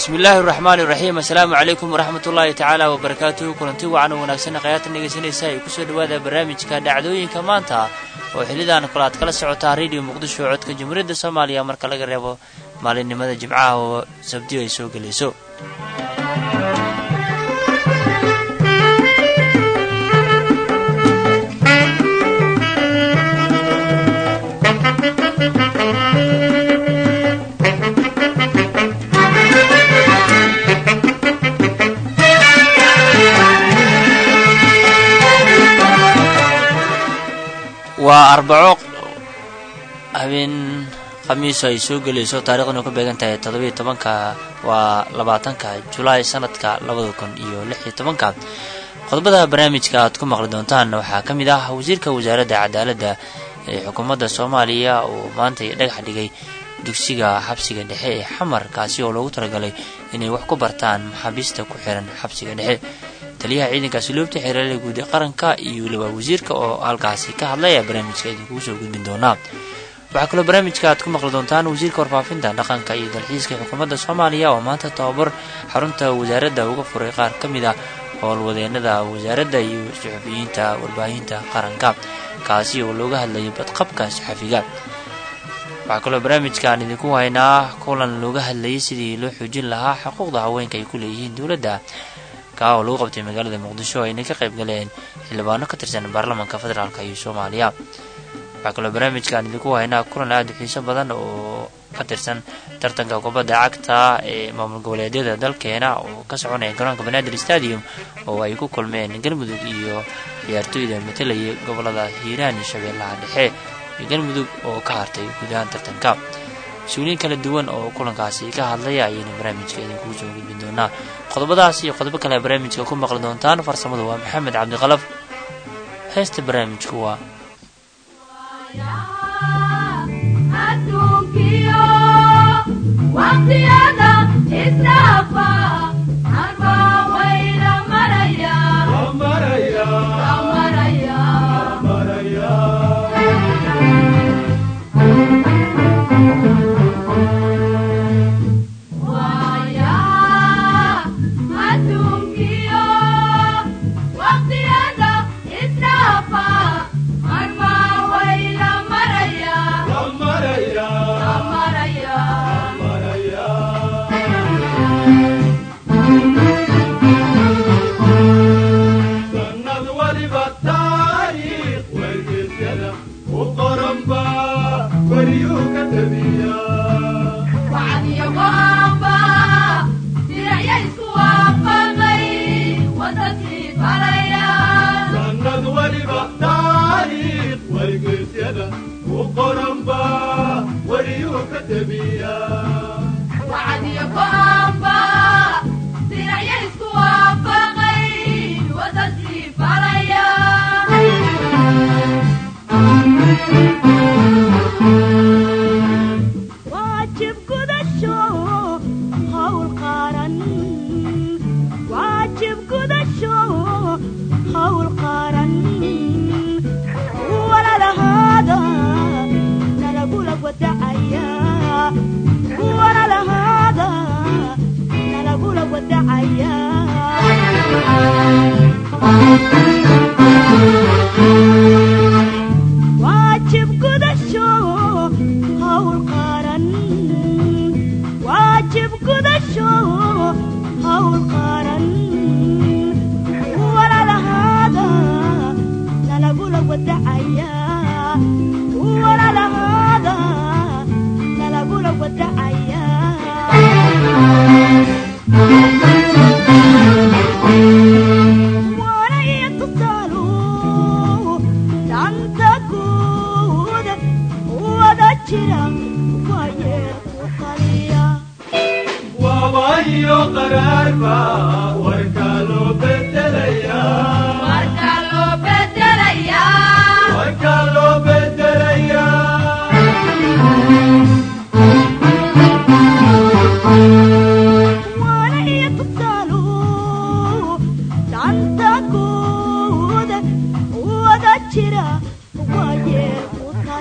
bismi illaahi araxmaani iraxiim assalaamu calaykum waraxmat ullaahi tacaala wabarakaatuhu kulanti wacan oo wanaagsan khayaatan dhegaysanaysa ay kusoo dhawaada barnaamijka dhacdooyinka maanta oo xilidan kale aad kala socotaa radio muqdisho codka jamhuuriyadda soomaaliya marka laga reebo maalinimada jimcaha oo sabdiyo ay soo gelayso waa arbaco habeen khamiiso ay soo gelayso taarikhdan ku beegan tahay toddobiyo tobanka waa labaatanka julaay sanadka labada kun iyo lix iyo tobanka qodobada barnaamijka aad ku maqli doontaan waxaa ka mid ah wasiirka wasaaradda cadaaladda ee xukuumadda soomaaliya oo maanta dhagax dhigay dugsiga xabsiga dhexe ee xamar kaasi oo loogu talagalay inay wax ku bartaan maxaabiista ku xiran xabsiga dhexe taliyaha ciidankaasi loobta xeeraalada guud ee qaranka iyo weliba wasiirka oo halkaasi ka hadlaya barnaamijka idinkugu soo gudbin doonaa waxaa kaloo barnaamijka aad ku maqli doontaan wasiirka warfaafinta dhaqanka iyo dalxiiska xukuumadda soomaaliya oo maanta tababar xarunta wasaaradda uga furay qaar ka mid ah howlwadeenada wasaaradda iyo saxufiyiinta warbaahinta qaranka kaasi oo looga hadlayo badqabka saxafiga waxaa kaloo barnaamijkaan idinku haynaa kulan looga hadlayay sidii loo xoojin lahaa xuquuqda haweenka ay ku leeyihiin dowladda kaa oo lagu qabtay magaalada muqdisho ayna ka qayb galeen xildhibaano ka tirsan baarlamaanka federaalk iyo soomaaliya waxaa kaloo barnaamijkaan idinku haynaa kulan aada u xiiso badan oo ka tirsan tartanka kubadda cagta ee maamul goboleedyada dalkeena oo ka soconaya garoonka banaadir stadium oo ay ku kulmeen galmudug iyo ciyaartooyda matalayay gobolada hiiraan iyo shabeellaha dhexe iyo galmudug oo ka hartay guud ahaan tartanka mas-uuliyiin kala duwan oo kulankaasi ka hadlaya ayayna barnaamijka idinkugu soo gudbin doonaa qodobadaas iyo qodobo kale barnaamijka ku maqli doontaan farsamadu waa maxamed cabdiqalaf heesta barnaamijku waa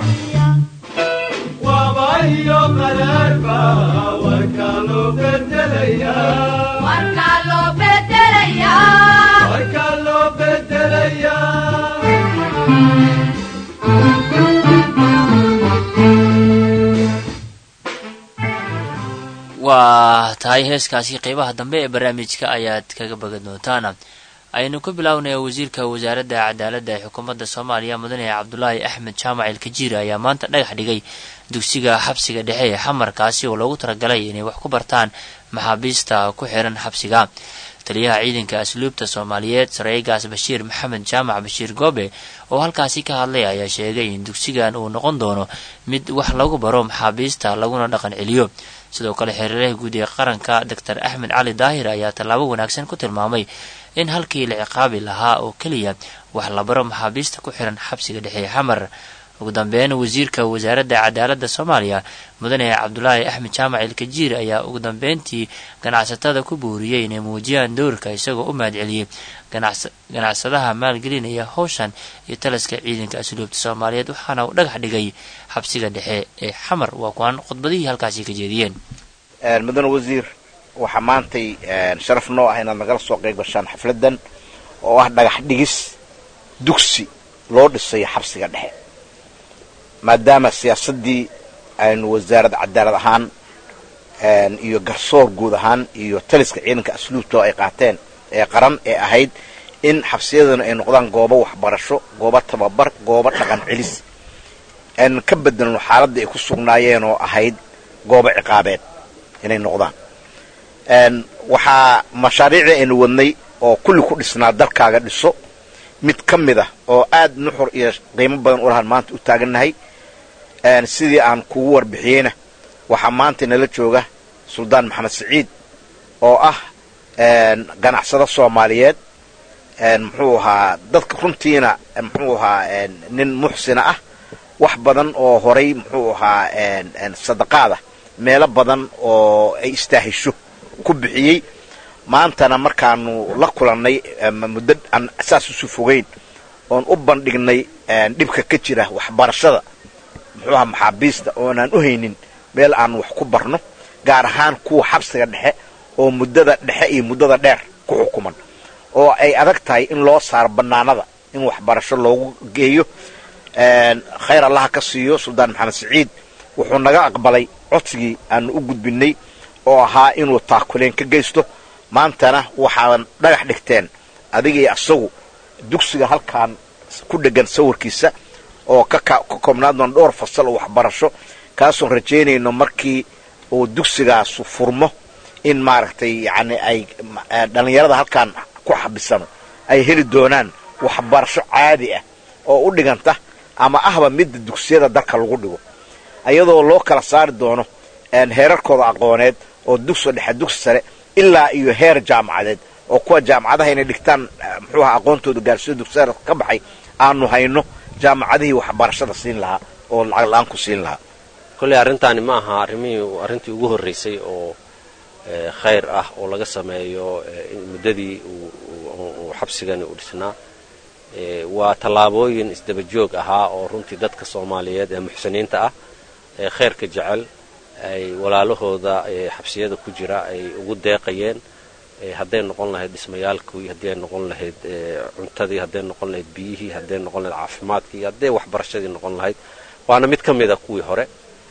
wabayo qaraarba warka loo bedel waa tahay heeskaasi qeybaha dambe ee barnaamijka ayaad kaga bagan doontaan aynu ku bilownaya wasiirka wasaaradda cadaaladda ee xukuumadda soomaaliya mudane cabdulaahi axmed jaamac ilkajiiri ayaa maanta dhagax dhigay dugsiga xabsiga dhexe ee xamarkaasi oo loogu talagalay inay wax ku bartaan maxaabiista ku xiran xabsiga taliyaha ciidanka asluubta soomaaliyeed sareegaas bashiir maxamed jaamac bashiir goobe oo halkaasi ka hadlay ayaa sheegay in dugsigan uu noqon doono mid wax lagu baro maxaabiista laguna dhaqan celiyo sidoo kale xiriiraha guud ee qaranka doctor axmed cali daahir ayaa tallaabo wanaagsan ku tilmaamay in halkii la ciqaabi lahaa oo keliya wax la baro maxaabiista ku xiran xabsiga dhexe xamar ugu dambeyn wasiirka wasaaradda cadaaladda soomaaliya mudane cabdulaahi axmed jaamac ilkajiir ayaa ugu dambeyntii ganacsatada ku buuriyey inay muujiyaan dowrka isagoo u mahadceliyey ganacsadaha maalgelinaya howshan iyo talaska ciidanka asluubta soomaaliyeed waxaana uu dhagax dhigay xabsiga dhexe ee xamar waa kuwaan khudbadihii halkaasi ka jeediyeen mudane wasiir waxaa maantay sharaf noo ah inaad nagala soo qayb gashaan xafladan oo ah dhagax dhigis dugsi loo dhisayo xabsiga dhexe maadaama siyaasaddii aynu wasaaradda cadaalad ahaan iyo garsoor guud ahaan iyo taliska ciidanka asluubta ay qaateen ee qaran ee ahayd in xabsiyadana ay noqdaan goobo waxbarasho goobo tababar goobo dhaqan celis aynan ka bedelno xaaladda ay ku sugnaayeen oo ahayd goobo ciqaabeed inay noqdaan waxaa mashaariicdii aynu wadnay oo kulli ku dhisnaa dalkaaga dhiso mid ka mid ah oo aad nuxur iyo qiimo badan u lahaan maanta u taagannahay sidii aan kugu warbixiyeyna waxaa maanta nala jooga suldaan maxamed siciid oo ah ganacsado soomaaliyeed muxuu ahaa dadka runtiina muxuu ahaa nin muxsina ah wax badan oo horay muxuu ahaa sadaqaada meelo badan oo ay istaahisho ku bixiyey maantana markaanu la kulannay muddo aan saas usu fogeyn oon u bandhignay dhibka ka jira waxbarashada muxuu ahaa maxaabiista oonaan u haynin meel aan wax ku barno gaar ahaan kuwa xabsiga dhexe oo muddada dhexe iyo muddada dheer ku xukuman oo ay adag tahay in loo saaro bannaanada in waxbarasho loogu geeyo khayr allaha ka siiyo suldaan maxamed siciid wuxuu naga aqbalay codsigii aanu u gudbinay oo ahaa inuu taakuleen ka geysto maantana waxaadan dhagax dhigteen adigii asagu dugsiga halkaan ku dhegan sawirkiisa oo ka koobnaan doona dhowr fasal oo waxbarasho kaasoon rajaynayno markii uu dugsigaasu furmo in maaragtay yacni ay dhallinyarada halkaan ku xabisano ay heli doonaan waxbarasho caadi ah oo u dhiganta ama ahba midda dugsiyada dalka lagu dhigo ayadoo loo kala saari doono heerarkooda aqooneed oo dugsi dhexe dugsi sare ilaa iyo heer jaamacadeed oo kuwa jaamacadaha inay dhigtaan muxuuha aqoontooda gaarsiyo dugsiyada ka baxay aanu hayno jaamacadihii waxbarashada siin lahaa oo lacag la-aan ku siin lahaa kolley arrintaani ma aha arrimihii arrintii ugu horraysay oo khayr ah oo laga sameeyo muddadii uu xabsigani u dhisnaa waa tallaabooyin isdaba joog ahaa oo runtii dadka soomaaliyeed ee muxsiniinta ah ee khayrka jecel ay walaalahooda xabsiyada ku jira ay ugu deeqayeen hadday noqon lahayd dhismayaalkii hadday noqon lahayd cuntadii hadday noqon lahayd biyihii hadday noqon lahayd caafimaadkii hadday waxbarashadii noqon lahayd waana mid ka mida kuwii hore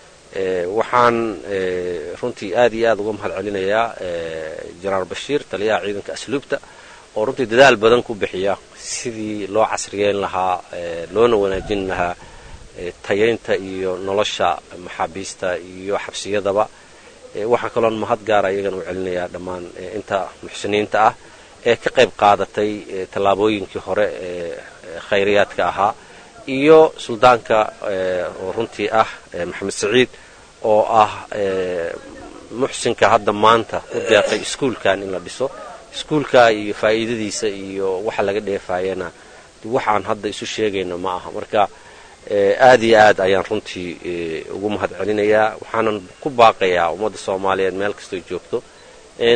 waxaan runtii aad iyo aad uga mahad celinayaa jenaraal bashiir taliyaha ciidanka asluubta oo runtii dadaal badan ku bixiya sidii loo casriyeyn lahaa loona wanaajin lahaa tayaynta iyo nolosha maxaabiista iyo xabsiyadaba waxaa kaloon mahad gaara iyagan u celinayaa dhammaan inta muxsiniinta ah ee ka qayb qaadatay tallaabooyinkii hore ee khayriyaadka ahaa iyo suldaanka oo runtii ah maxamed saciid oo ah muxsinka hadda maanta u deeqay iskuulkan in la dhiso iskuulka iyo faa'iidadiisa iyo waxa laga dheefaayana waxaan hadda isu sheegayno ma aha marka aad iyo aad ayaan runtii ugu mahad celinayaa waxaanan ku baaqayaa ummadda soomaaliyeed meel kastoo joogto in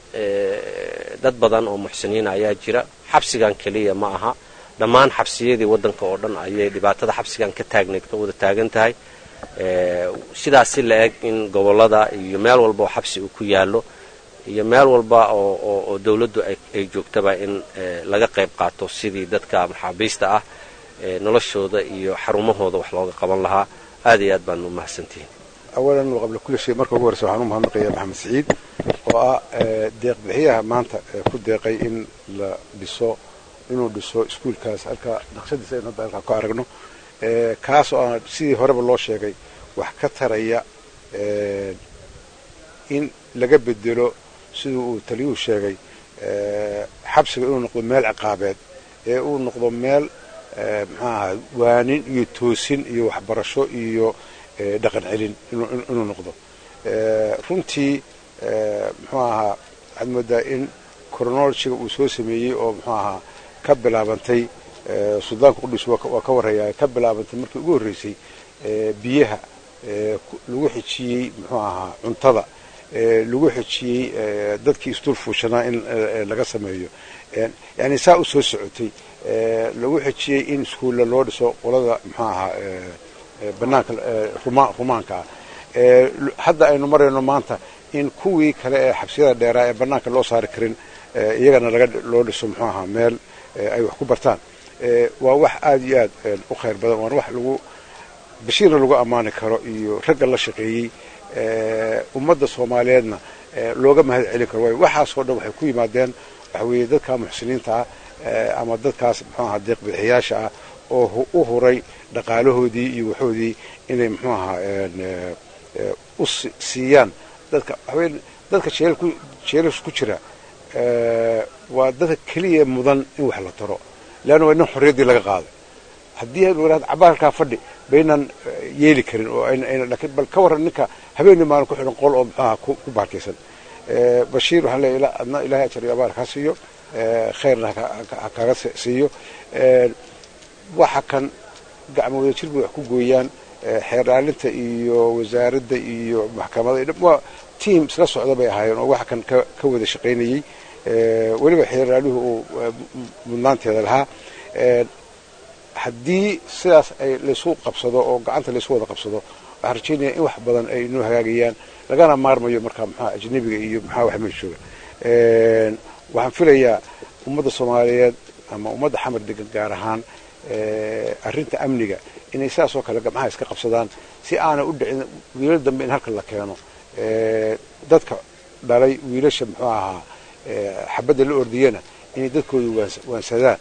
dad badan oo muxsiniina ayaa jira xabsigan keliya ma aha dhammaan xabsiyadii waddanka oo dhan ayay dhibaatada xabsigan ka taagnayd ka wada taagan tahay sidaas si la eg in gobollada iyo meel walba oo xabsi uu ku yaallo iyo meel walba oo oo dawladdu ay joogtaba in laga qayb qaato sidii dadka maxaabiista ah noloshooda iyo xarumahooda wax looga qaban lahaa aad iyo aad baanu umahadsantihiin awalan qabla kulli shay marka ugu horreysa waxaan u mahadnaqayaa maxamed siciid oo ah deeq bixiyaha maanta ku deeqay in la dhiso inuu dhiso iskuulkaas halka naqshadiisa in hadda halkaa ku aragno kaas oo aan sidii horeba loo sheegay wax ka taraya in laga bedelo siduu uu taliyuhu sheegay xabsiga inuu noqdo meel ciqaabeed ee uu noqdo meel muxuu ahaa waanin iyo toosin iyo waxbarasho iyo dhaqan celin inuu noqdo runtii muxuu ahaa waxaad moodaa in chronologiga uu soo sameeyey oo muxuu ahaa ka bilaabantay suldaanka qudhiis waa ka warrayaa ka bilaabantay markii ugu horreysay biyaha lagu xijiyey muxuu ahaa cuntada lagu xijiyey dadkii isdul fuushanaa in laga sameeyo yani saa u soo socotay lagu xijiyey in iskuulla loo dhiso qolada muxuu ahaa banaanka rumaanka ah hadda aynu marayno maanta in kuwii kale ee xabsiyada dheeraa ee banaanka loo saari karin iyagana laga loo dhiso muxuu ahaa meel ay wax ku bartaan waa wax aada iyo aad u khayr badan waana wax lagu bashiirna lagu ammaani karo iyo ragga la shaqeeyey ummadda soomaaliyeedna looga mahad celin karo waayo waxaasoo dhan waxay ku yimaadeen waxa weeye dadka muxsiniinta ah ama dadkaas muxuu ahaa deeq bixiyaasha ah oo u huray dhaqaalahoodii iyo waxoodii inay muxuu ahaa u siiyaan dadka waxaweye dadka jeelas ku jira waa dadka keliya mudan in wax la taro leanna waa nin xorriyaddii laga qaaday haddii aynu idhahdo cabaalkaa fadhi baynan yeeli karin oo lakiin bal ka warran ninka habeenii maalin ku xidhan qol oo muxuu ahaa ku baarkaysan bashiir waxaan leeyahay adna ilaahay ajar iyo abaal kaa siiyo khayrna ha kaaga siiyo waxa kan gacmo wada jir bay wax ku gooyaan xeerdhaalinta iyo wasaaradda iyo maxkamada waa tiam isla socda bay ahaayeen oo waxa kan ka wada shaqaynayey weliba xeerdhaaluhu uu mudnaanteeda lahaa haddii sidaas ay laysu qabsado oo gacanta laysu wada qabsado waxaan rajaynaya in wax badan ay inoo hagaagayaan lagana maarmayo markaa maxaa ajnabiga iyo maxaa wax meesha jooga waxaan filayaa ummadda soomaaliyeed ama ummadda xamar degan gaar ahaan arrinta amniga inay sidaas oo kale gamcaha iska qabsadaan si aanay u dhicin wiilal dambe in halka la keeno dadka dhalay wiilasha muxuu ahaa xabadda la ordiyana inay dadkooda waansadaan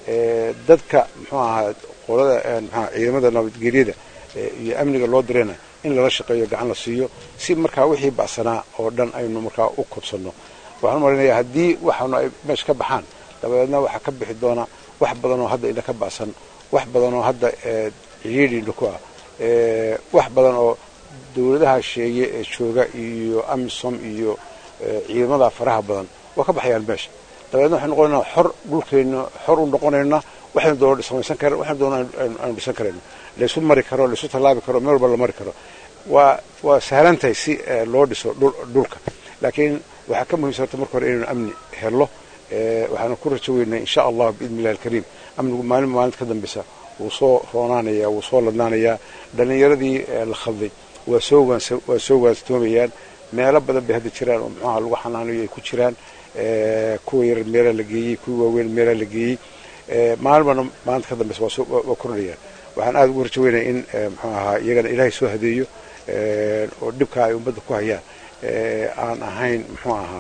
dadka muxuu ahaa qolada mxua ciidamada nabadgelyada iyo amniga loo dirayna in lala shaqeeyo gacan la siiyo si markaa wixii bacsanaa oo dhan aynu markaa u kobsanno waxaan u malaynayaa haddii waxaanu ay meesha ka baxaan dabadeedna waxaa ka bixi doona wax badan oo hadda ina ka bacsan wax badan oo hadda cihiidhiina ku ah wax badan oo dawladaha sheeye ee jooga iyo amisom iyo ciidamada faraha badan waa ka baxayaan meesha dabeedna waxaynu noqonaynaa xor dhulkeenna xor u noqonaynaa waxaynu doono samaysan kara waxaynu doono aynu dhisan karayno laysu mari karo laysu tallaabi karo meel walba la mari karo waa waa sahlan tahay si loo dhiso dhulka laakiin waxaa ka muhiimsan horta marka hore inaynu amni hello waxaanu ku rajo weynaa insha allah biidni illahi alkariim amnigu maalin maalinta ka dambeysa wuu soo roonaanayaa wuu soo ladnaanayaa dhallinyaradii la khalday waa soo waans waa soo waansatoomayaan meelo badan bay hadda jiraan oo muxuaha lagu xanaanayo ay ku jiraan kuwa yarar meelaa la geeyey kuwa waaweyn meelaa la geeyey maalin bana maalinta ka dambeysa waa kordhayaan waxaan aada ugu rajo weynaya in muxuu ahaa iyagana ilaahay soo hadeeyo oo dhibkaa ay ummadda ku hayaan aan ahayn muxuu ahaa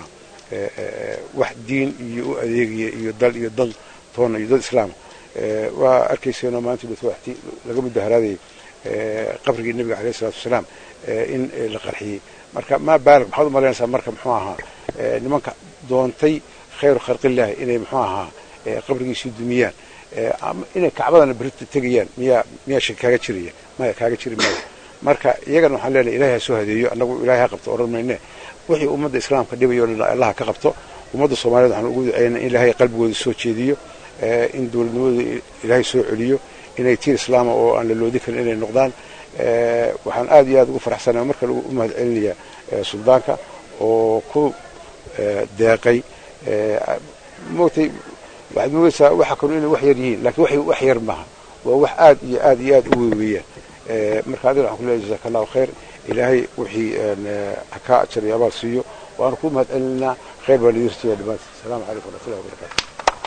wax diin iyo u adeegaya iyo dal iyo dad toona iyo dad islaama waa arkayseenoo maanta dhutwaxti laga mudaharaadayay qabrigii nebiga alayh isalatu wasalaam in la qarxiyey marka maa baalig maxaad u malaynaysaa marka muxuu ahaa nimanka doontay khayru khalqillaahi inay muxuu ahaa qabrigiisii dumiyaan inay kacbadana berita tegayaan miyaa miyaa shaki kaaga jiraya maya kaaga jiri maayo marka iyagana waxaan leenahay ilahay ha soo hadeeyo annagu ilahay ha qabto odhan mayne wixii ummadda islaamka dhibayo o dhan allah ka qabto ummadda soomaaliyed waxaan ugu duceynaa in ilaahay qalbigooda soo jeediyo in dowladnimadooda ilaahay soo celiyo inay tiir islaama oo aan la loodi karin inay noqdaan waxaan aad iyo aad ugu faraxsanaa marka lagu mahad celinayaa suldaanka oo ku deeqay moogtay waxaad moogaysaa waxa kanu inay wax yar yihiin lakiin wax yar maaha waa wax aad iyo aad iyo aad u weweeyaan marka adina waxaan ku leeyahay jazaaka allahu khayr ilaahay wixii hakaa ajar iyo abaal siiyo waanu ku mahad celinaa khayr baan idin rajaya dhammaantiin asalaamu calaykum waraxmatullahi wabarakatu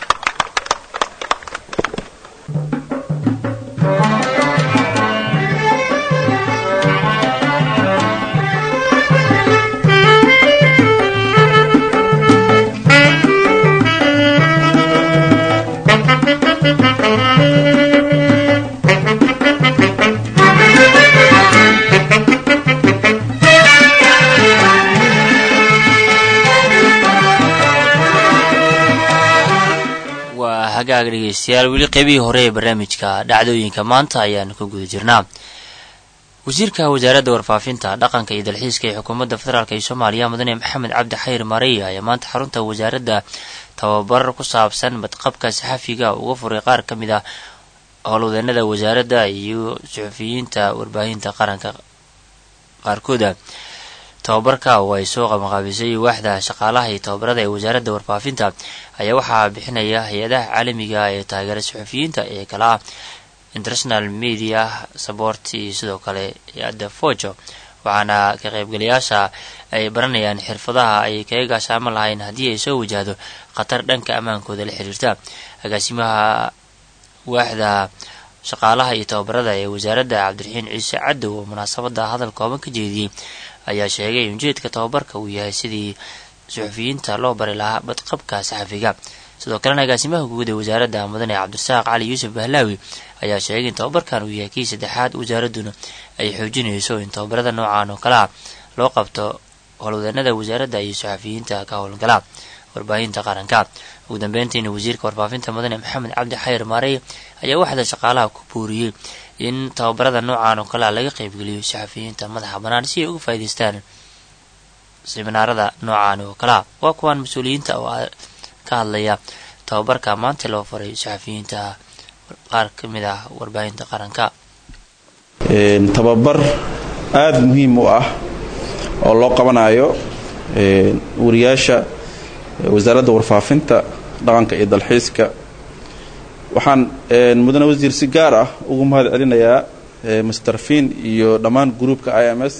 waa hagaag dhegeystayaal weli qeybihii hore ee barnaamijka dhacdooyinka maanta ayaan ku guda jirnaa wasiirka wasaaradda warfaafinta dhaqanka iyo dalxiiska ee xukuumadda federaalk ee soomaaliya mudane maxamed cabdi xayr marey ayaa maanta xarunta wasaaradda tababar ku saabsan badqabka saxafiga uga furay qaar ka mid ah howlwadeenada wasaaradda iyo suxufiyiinta warbaahinta qaranka qaarkooda tababarka oo ay soo qabanqaabisay waaxda shaqaalaha iyo tababarada ee wasaaradda warfaafinta ayaa waxaa bixinaya hay-adaha caalamiga ee taageera suxufiyiinta ee kala ah international media support iyo sidoo kale hay-adda fojo waxaana ka qaybgalayaasha ay baranayaan xirfadaha ay kaga gaashaaman lahayn haddii ay soo wajahdo khatar dhanka ammaankooda la xiriirta agaasimaha waaxda shaqaalaha iyo tababarada ee wasaaradda cabdiraxiin ciise cadow oo munaasabada hadal kooban ka jeediyey ayaa sheegay in ujeedka tababarka uu yahay sidii suxufiyiinta loo bari lahaa badqabka saxafiga sidoo kalena agaasimaha guud ee wasaaradda mudane cabdirasaaq cali yuusuf bahlaawi ayaa sheegay in tababarkan uu yahay kii saddexaad wasaaradduna ay xoojinayso in tababarada noocan oo kale ah loo qabto howlwadeenada wasaaradda iyo saxafiyiinta ka howlgala warbaahinta qaranka ugu dambeyntiina wasiirka warfaafinta mudane maxamed cabdi xayr maarey ayaa waxda shaqaalaha ku buuriyey in tababarada noocan oo kale a laga qaybgeliyo saxafiyiinta madaxa bannaan si ay uga faa'idaystaan siminaarada noocan oo kalea waa kuwaan mas-uuliyiinta oo ka hadlaya tababarka maanta loo faray saxafiyiinta qaar ka mid ah warbaahinta qaranka tababar aada muhiim u ah oo loo qabanayo wariyaasha wasaaradda warfaafinta dhaqanka iyo dalxiiska waxaan mudane wasiir si gaar ah ugu mahad celinayaa master fin iyo dhammaan gruupka i m s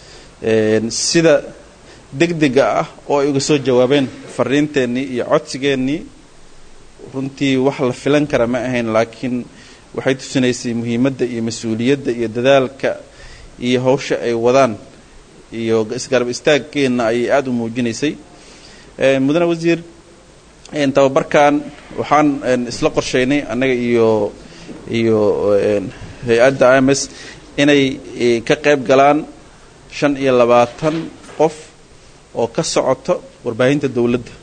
sida degdega ah oo ay uga soo jawaabeen fariinteennii iyo codsigeennii runtii wax la filan kara ma ahayn laakiin waxay tusinaysay muhiimadda iyo mas-uuliyadda iyo dadaalka iyo hawsha ay wadaan iyo isgarab istaagkeenna ayay aada u muujinaysay mudane wasiir tababarkan waxaan isla qorshaynay annaga iyo iyo hay-adda i m s inay ka qayb galaan shan iyo labaatan qof oo ka socoto warbaahinta dowladda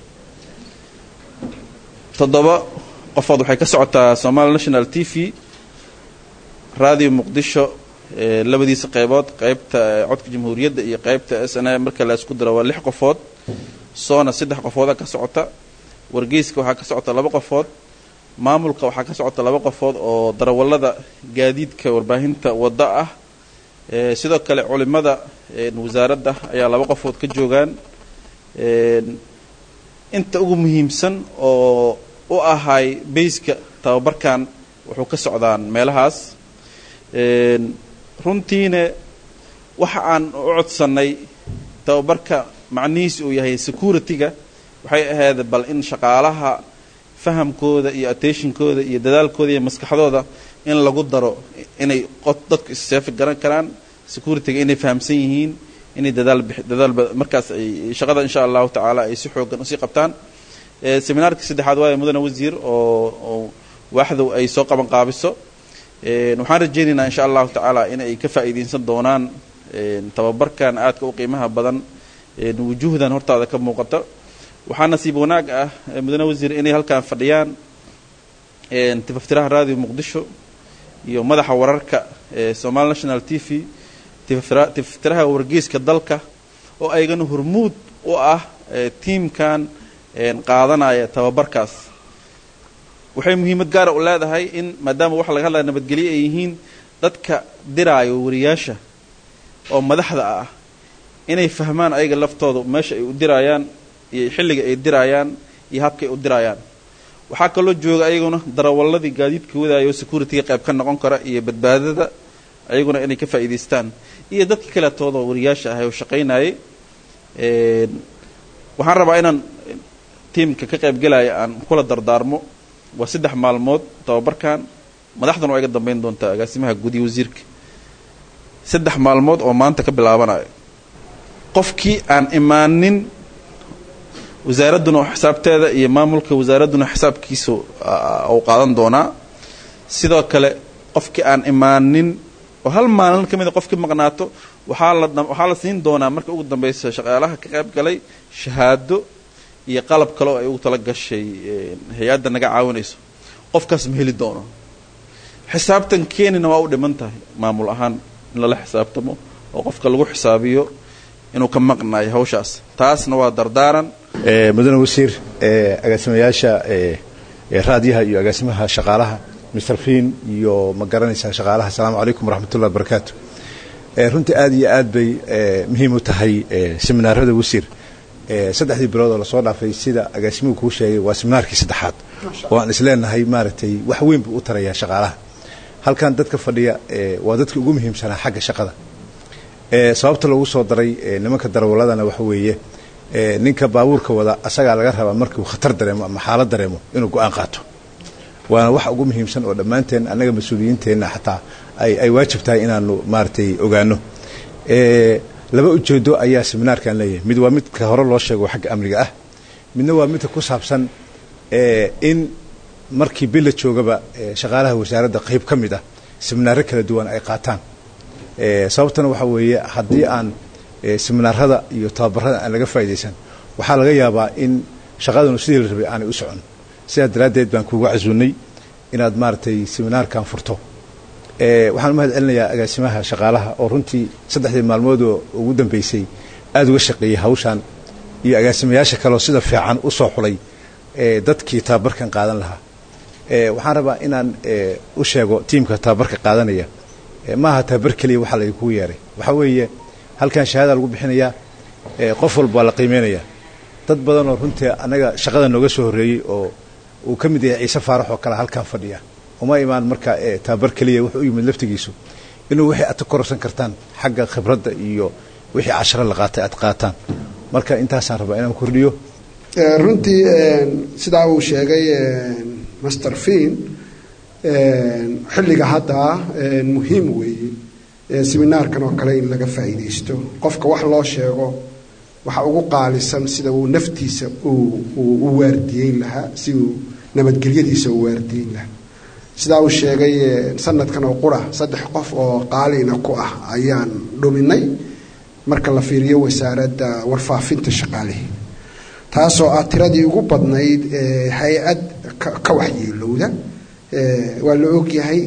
toddoba qofood waxay ka socotaa somali national t v radio muqdisho labadiisa qaybood qaybta codka jamhuuriyadda iyo qaybta s n a marka la isku daro waa lix qofood soona saddex qofooda ka socota wargeyska waxaa ka socota laba qofood maamulka waxaa ka socota laba qofood oo darawallada gaadiidka warbaahinta wadda ah sidoo kale culimada wasaaradda ayaa laba qofood ka joogaan inta ugu muhiimsan oo u ahay bayska tababarkan wuxuu ka socdaan meelahaas runtiina waxa aan u codsannay tababarka macnihiis uu yahay security-ga waxay ahayd bal in shaqaalaha fahamkooda iyo attentionkooda iyo dadaalkooda iyo maskaxdooda in lagu daro inay dadku isseefi garan karaan security-ga inay fahamsan yihiin inay dadaal dadaal markaas ay shaqada insha allahu tacaala ay si xoogan usii qabtaan seminaarkii saddexaad waayo mudane wasiir oo oo waaxdow ay soo qaban qaabiso waxaan rajaynaynaa insha allahu tacaala in ay ka faa'iidaysan doonaan tababarkan aadka u qiimaha badan wujuuhdan hortaada ka muuqata waxaa nasiib wanaag ah mudane wasiir inay halkaan fadhiyaan tifaftiraha radio muqdisho iyo madaxa wararka somali national t v tifaftiraha wargeyska dalka oo aygana hormuud u ah tiimkan qaadanaya tababarkaas waxay muhiimad gaara u leedahay in maadaama waxa laga hadlaya nabadgelyo ay yihiin dadka diraayo wariyaasha oo madaxda ah inay fahmaan ayaga laftooda meesha ay u diraayaan iyo xilliga ay diraayaan iyo habkay u diraayaan waxaa kaloo jooga ayaguna darawalladii gaadiidka wadaayo security-ga qayb ka noqon kara iyo badbaadada ayaguna inay ka faa'iidaystaan iyo dadka kaleetooda wariyaasha ahay oo shaqaynayay waxaan rabaa inaan tiimka ka qaybgelaya aan kula dardaarmo waa saddex maalmood tababarkan madaxduna waa iga dambeyn doontaa agaasimaha gudiya wasiirka saddex maalmood oo maanta ka bilaabanayo qofkii aan imaanin wasaaradduna xisaabteeda iyo maamulka wasaaradduna xisaabkiisa uu qaadan doonaa sidoo kale qofkii aan imaanin oo hal maalin ka mida qofkii maqnaato waxaa la waxaa la siin doonaa marka ugu dambeysa shaqaalaha ka qayb galay shahaado iyo qalab kale oo ay ugu tala gashay hay-adda naga caawinayso qofkaas ma heli doono xisaabtan keenina waa u dhiman tahay maamul ahaan in lala xisaabtamo oo qofka lagu xisaabiyo inuu ka maqnaayo hawshaas taasna waa dardaaran mudane wasiir agaasimayaasha raadiyaha iyo agaasimaha shaqaalaha mr fin iyo ma garanaysaa shaqaalaha asalaamu calaykum waraxmatullahi wabarakaatu runtii aad iyo aad bay muhiim u tahay seminaarada wasiir saddexdii bilood oo lasoo dhaafay sida agaasimuhu kuu sheegay waa seminaarkii saddexaad oo aan isleenahay maaragtay wax weyn buu u tarayaa shaqaalaha halkan dadka fadhiya waa dadka ugu muhiimsanaa xagga shaqada sababta loogu soo daray nimanka darwaladana waxa weeye ninka baabuurka wada asagaa laga rabaa markuu khatar dareemo ama xaalad dareemo inuu go-aan qaato waana wax ugu muhiimsan oo dhammaanteen annaga mas-uuliyiinteenna xataa ay waajib tahay inaanu maaragtay ogaano laba ujeedo ayaa seminaarkan leeyahay mid waa midka hore loo sheego xagga amniga ah midna waa midka ku saabsan in markii bila joogaba shaqaalaha wasaaradda qayb ka mid ah seminaaro kala duwan ay qaataan sababtana waxaa weeye haddii aan seminaarada iyo tababarada aan laga faa'idaysan waxaa laga yaabaa in shaqadanu sidii la rabay aanay u socon sidaa daraaddeed baan kuuga casuunay inaad maaragtay seminaarkan furto waxaan u mahad celinayaa agaasimaha shaqaalaha oo runtii saddexdii maalmoodoo ugu dambeysay aada uga shaqeeyey hawshan iyo agaasimayaasha kaleoo sida fiican u soo xulay dadkii tababarkan qaadan lahaa waxaan rabaa inaan u sheego tiimka tababarka qaadanaya maaha tababar keliya waxaa laydinkugu yeeray waxaa weeye halkan shahaada lagu bixinayaa qof walba waa la qiimeynayaa dad badan oo runtii annaga shaqada nooga soo horreeyey oo uu ka mid yahay ciise faarax oo kale halkan fadhiya uma imaan marka tababar keliya wuxuu u yimid laftigiisu inuu wixii aad ka kororsan kartaan xagga khibradda iyo wixii casharo la qaatay aad qaataan marka intaasaan rabaa inaan kordhiyo runtii sidaa uu sheegay master fin xilliga hadda muhiim weeye seminaarkan oo kale in laga faa'iidaysto qofka wax loo sheego waxa ugu qaalisan sida uu naftiisa u waardiyeyn lahaa si uu nabadgelyadiisa u waardiyeyn lahaa sidaa uu sheegay sanadkan oo qura saddex qof oo qaalina ku ah ayaan dhuminay marka la fiiriyo wasaaradda warfaafinta shaqaalihii taasoo ah tiradii ugu badnayd hay-ad ka waxyeelowda waa la ogyahay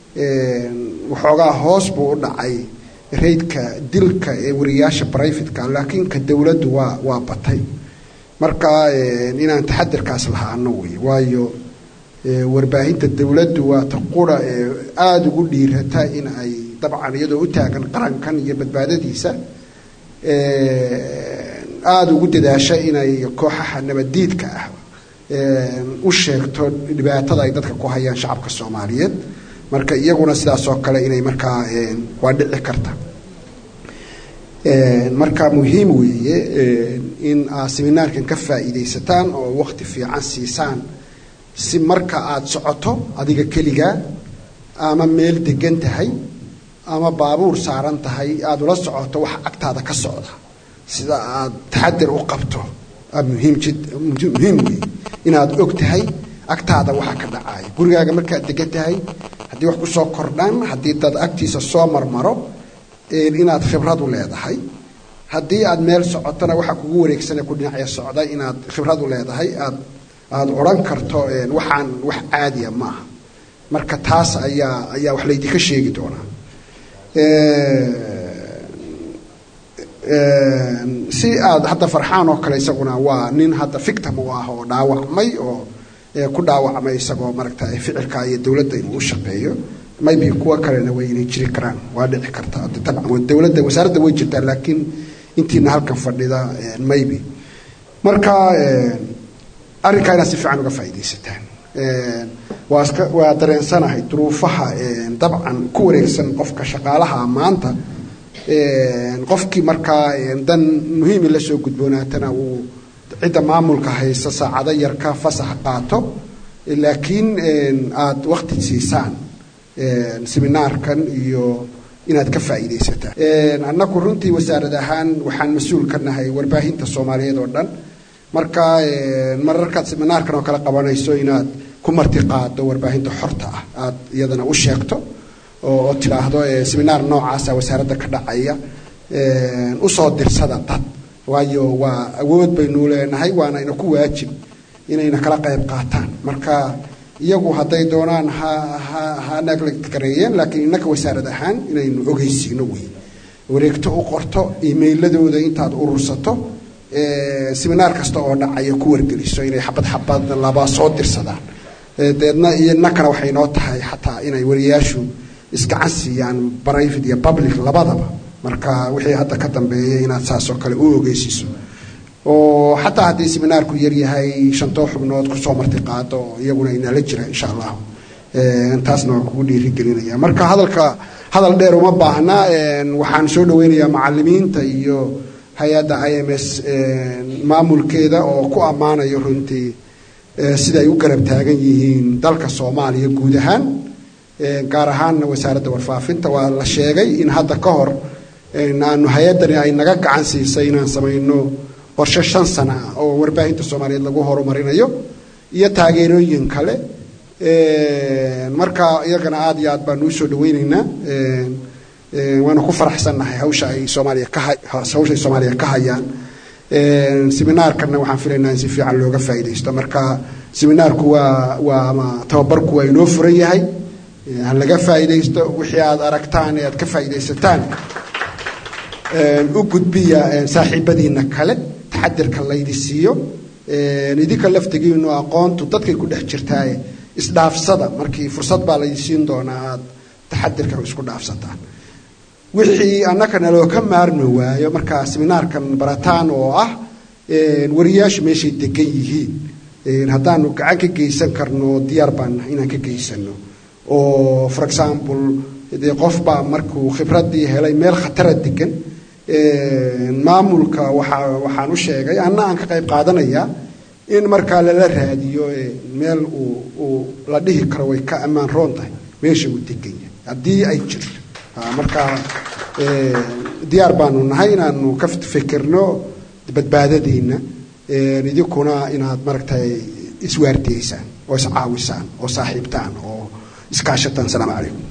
waxoogaa hoos buu u dhacay raydka dilka ee wariyaasha brivatka laakiin ka dowladdu waa waa batay marka inaan taxadirkaas lahaano wey waayo warbaahinta dowladdu waa ta qura ee aada ugu dhiirata in ay dabcan iyadoo u taagan qarankan iyo badbaadadiisa aada ugu dadaasha inay kooxaha nabaddiidka ah u sheegto dhibaatada ay dadka ku hayaan shacabka soomaaliyeed marka iyaguna sidaas oo kale inay markaa waa dhici karta marka muhiim weeye in aad seminaarkan ka faa'iidaysataan oo wakti fiican siisaan si marka aada socoto adiga keligaa ama meel degan tahay ama baabuur saaran tahay aada ula socoto wax agtaada ka socda sida aada taxadir u qabto muhiim jid muhiim weeye inaad og tahay agtaada waxa ka dhacaya gurigaaga markaad degan tahay haddii wax kusoo kordhaan haddii dad agtiisa soo marmaro inaad khibrad u leedahay haddii aad meel socotona waxa kugu wareegsane ku dhinacya socda inaad khibrad u leedahay aad aada odhan karto waxaan wax caadiya maaha marka taas ayaa ayaa wax laydinka sheegi doonaa si aad hadda farxaan oo kale isaguna waa nin hadda victim u ah oo dhaawacmay oo ku dhaawacmay isagoo maaragta ficilka iyo dowladda inuu u shaqeeyo maybe kuwa kalena way inay jiri karaan waa dhici karta dabcan dowladda wasaaradda way jirtaa laakiin intiina halkan fadhida maybe marka arrinkaa inaad si fiican uga faa'iidaysataan waa iska waa dareensanahay duruufaha dabcan ku wareegsan qofka shaqaalaha maanta qofkii markaa dan muhiimi la soo gudboonaatana uu cidda maamulka haysa saacado yar ka fasax qaato laakiin aada waqti siisaan seminaarkan iyo inaad ka faa'iidaysataan annagu runtii wasaarad ahaan waxaan mas-uul ka nahay warbaahinta soomaaliyeed oo dhan marka mararkaad seminaarkan oo kale qabanayso inaad ku marti qaado warbaahinta xorta ah aada iyadana u sheegto oo tidhaahdo seminaar noocaasa wasaaradda ka dhacaya usoo dirsada dad waayo waa awood baynu leenahay waana ina ku waajib inayna kala qayb qaataan marka iyagu hadday doonaan ha ha ha naglagareeyeen laakiin innaka wasaarad ahaan inaynu ogeysiino wey wareegto u qorto emailadooda intaad urursato seminaar kasta oo dhacaya ku wargeliso inay xabad xabad laba soo dirsadaan deedna innakana waxay noo tahay xataa inay wariyaashu isgacan siiyaan private iyo public labadaba marka wixii hadda ka dambeeya inaad saasoo kale u ogeysiiso oo xataa haddii seminaarku yaryahay shantoo xubnood kusoo marti qaado oo iyaguna inala jira insha allahu taasna waan kugu dhiirigelinaya marka hadalka hadal dheer uma baahna waxaan soo dhaweynayaa macalimiinta iyo hay-adda i m s maamulkeeda oo ku ammaanayo runtii sida ay u garab taagan yihiin dalka soomaaliya guud ahaan gaar ahaanna wasaaradda warfaafinta waa la sheegay in hadda ka hor aanu hay-addani ay naga gacan siisay inaan samayno qorshe shan sana ah oo warbaahinta soomaaliyeed lagu horumarinayo iyo taageerooyin kale marka iyagana aada iyo aad baanu usoo dhaweyneynaa waana ku faraxsannahay hawsha ay soomaaliya ka hawsha ay soomaaliya ka hayaan seminaarkanna waxaan filaynaa in si fiican looga faa'iidaysto marka seminaarku waa waa ama tababarku waa inoo furan yahay ha laga faa'iidaysto wixii aad aragtaan ee aad ka faa'iidaysataan u gudbiya saaxiibadiina kale taxadirka laydi siiyo idinka laftigiinu aqoontu dadkay ku dhex jirtaaye isdhaafsada markii fursad baa laydi siin doonaa aad taxadirka isku dhaafsataan wixii annakana loo ka maarmi waayo markaa seminaarkan barataan oo ah wariyaashu meeshay degan yihiin haddaanu gacan ka geysan karno diyaar baan inaan ka geysano oo for example dee qof baa markuu khibraddii helay meel khatara degan maamulka waaa waxaan u sheegay anna aan ka qayb qaadanayaa in markaa lala raadiyo meel uu uu la dhihi karo way ka ammaan roon tahay meesha uu degan yahay haddii ay jirto markaa diyaar baanu nahay inaanu ka fikirno badbaadadiina idinkuna inaad maragtay iswaardiyeysaan oo iscaawisaan oo saaxiibtaan oo iskaashataan asalaamu calaykum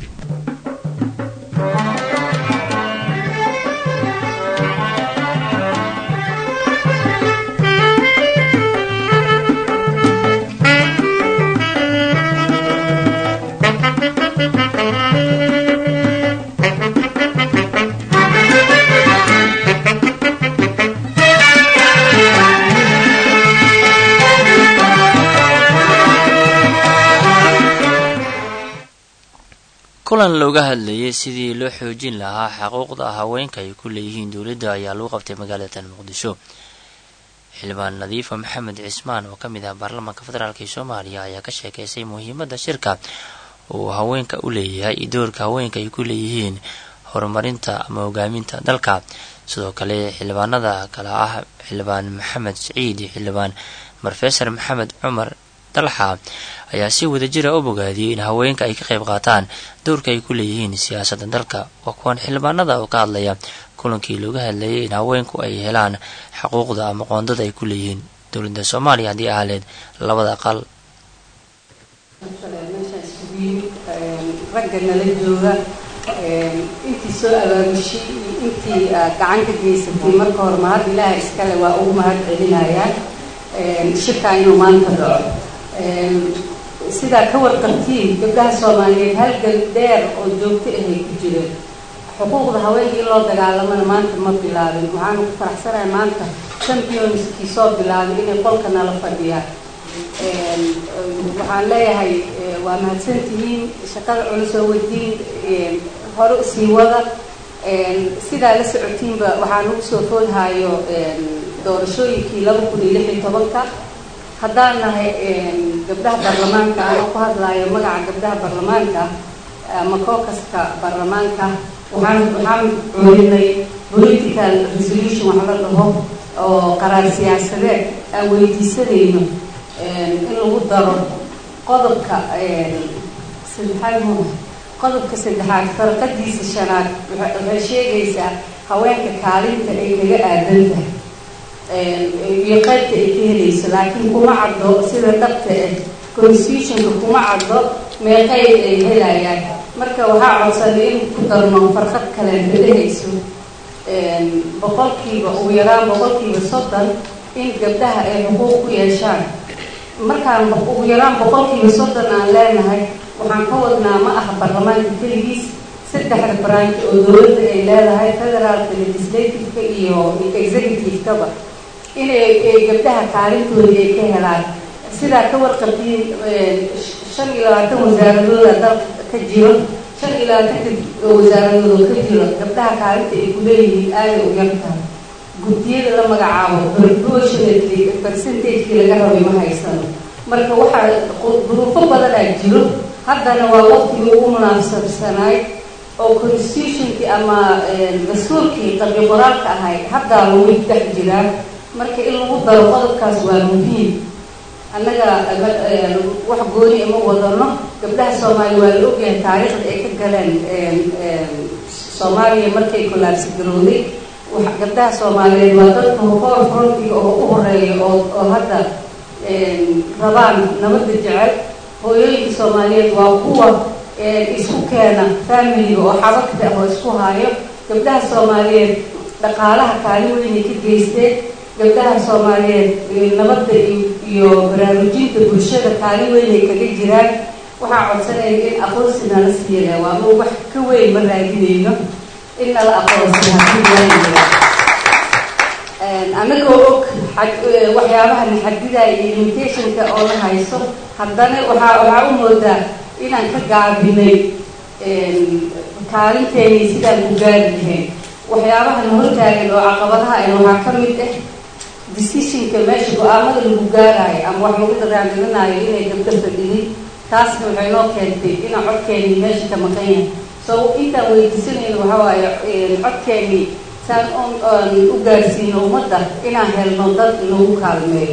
kulan looga hadlayay sidii loo xoojin lahaa xuquuqda haweenka ay ku leeyihiin dowladda ayaa lagu qabtay magaalada muqdisho xildhibaan nadiifa maxamed cismaan oo ka mid ah baarlamaanka federaalk ee soomaaliya ayaa ka sheekeysay muhiimadda shirka uu haweenka u leeyahay iyo doorka haweenka ay ku leeyihiin horumarinta ama hogaaminta dalka sidoo kale xildhibaanada kale ah xildhibaan maxamed siciid iyo xildhibaan rofesor maxamed cumar dalxa ayaa si wadajira u bogaadiyey in haweenka ay ka qayb qaataan dowrka ay ku leeyihiin siyaasadda dalka waa kuwan xildhibaanada oo ka hadlaya kulankii looga hadlayay in haweenku ay helaan xuquuqda ama qoondada ay ku leeyihiin dowladda soomaaliya haddii ahaleed labada aqal ragga nala jooga intii soo abaamushay iyo intii gacan ka geysatay marka hore mahad ilaaha iskale waa ugu mahad celinayaan shirkaa inuu maanta dhaco sidaa ka warqabtiin gabdhaha soomaaliyeed halgan dheer oo joogto ahay ku jireen xuquuqda haweenkii loo dagaalamana maanta ma bilaabin waxaanu ku faraxsanahay maanta championskii soo bilaabay inay qolka nala fadhiyaan waxaan leeyahay waa mahadsantihiin shaqada culus oo wadiin hore usii wada sidaa la socotiinba waxaan ugu soo foodhayo doorashooyinkii laba kun iyo lix iyo tobanka haddaan nahay gabdhaha baarlamaanka anoo ku hadlaayo magaca gabdhaha baarlamaanka ama kookaska baarlamaanka waxaan waxaan coolinay political resolution wax la dhaho oo qaraar siyaasadeed aan weydiisanayno in lagu daro qodobka saddexaad mu qodobka saddexaad farqadiisa shanaad waxay sheegaysaa haweenka kaalinta ay kaga aadan tahay iyo qaybta ay ka helayso laakiin kuma caddo sida dhabta ah constitutionka kuma caddo meeqay ay helayaan marka waxaa codsanay in ku darno farqad kale dhehayso boqolkiiba ugu yaraan boqolkiiba soddon in gabdhaha ay xuquuq ku yeeshaan markaan ugu yaraan boqolkiiba soddon aan leenahay waxaan ka wadnaa ma aha baarlamaanka keligiis saddexda branch oo dowladda ay leedahay federaalka legislativeka iyo executivekaba inay gabdhaha kaalintoodii ay ka helaan sidaa ka warqabtiin shan iyo labaatan wasaaradooda dalka ka jiro shan iyo labaatanka wasaaradooda ka jiro gabdhaha kaalinta ay ku leeyihiin aaday u yartahay guddiyada la magacaabo proportionately percentagekii laga rabay ma haysano marka waxaa duruufo badanaa jiro haddana waa waqtigii ugu munaasabsanaay oo constitutionkii ama dastuurkii qalbi qoraalka ahayd haddaa lagu dhex jiraa marka in lagu daro qodobkaas waa muhiim annaga wax gooni ima wadano gabdhaha soomaaliya waa la ogyahay taariikhda ay ka galeen soomaaliya markay kolaabsi garowday gabdhaha soomaaliyeed waa dadka hoor frontiga oo u horeeya oo oo hadda rabaan nabadda jecel hooyooyinka soomaaliyeed waa kuwa isku keena familiga oo xabagta oo isku haayo gabdhaha soomaaliyeed dhaqaalaha kaalin weynay ka geysteen gabdhaha soomaaliyeed nabadda iyo baraarujinta bulshada kaalin weynay kaga jiraan waxaa codsanaya in aqoonsi nala siiyana waa ma wax ka weyn ma raadinayno in nala aqoonsi hadii anagoo og waxyaabaha naxadidaya iyo limitationka oo la hayso haddana waxaa waxaa u moodaa inaan ka gaabinay kaalinteeni sidaan ku gaari lahayn waxyaabaha na hortaagan oo caqabadaha an waxaa ka mid ah decisionka meesha go-aamada lagu gaaraayo ama wax lagu daraangalinaayo inay gabdho fadhinin taasna waxay noo keentay inaan codkeeni meesha ka maqan yahay so intaan weydiisanayno waxaa waaye codkeeni saan u gaarsiino ummadda inaan helno dad nagu kaalmeeyo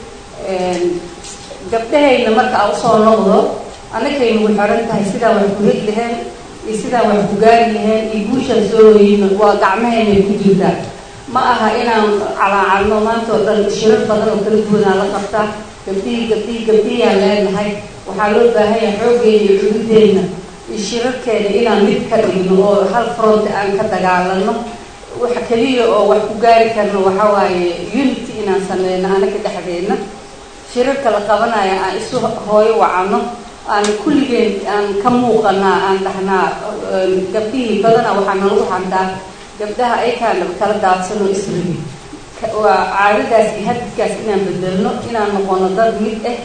gabdhahayna marka a usoo noqdo annakay nagu xiran tahay sidaa wax ku heg laheen iyo sidaa wax ku gaari laheen iyo guushaan soo hoyino waa gacmahaynay ku jirtaa ma aha inaan calaacalno maanta oo dhan shirar badan oo kala duwanaa la qabtaa gabdhihii gabdhihii gabdhihiyaan leenahay waxaa loo baahan yahay xooggeena iyo cududeenna iyo shirarkeena inaan mid ka dhigno oo hal front aan ka dagaalano waxa keliya oo wax ku gaari karno waxaa waaye unity inaan sameyno anaka dhexdeedna shirarka la qabanaya aan isu hooyo wacano aan kulligeen aan ka muuqanaa aan dhahnaa gabdhihii badana waxaa nalagu xantaa gabdhaha aykaan kala daadsanoo israbi waa caadadaas iyo hadidkaas inaan bedelno inaan noqono dad mid ah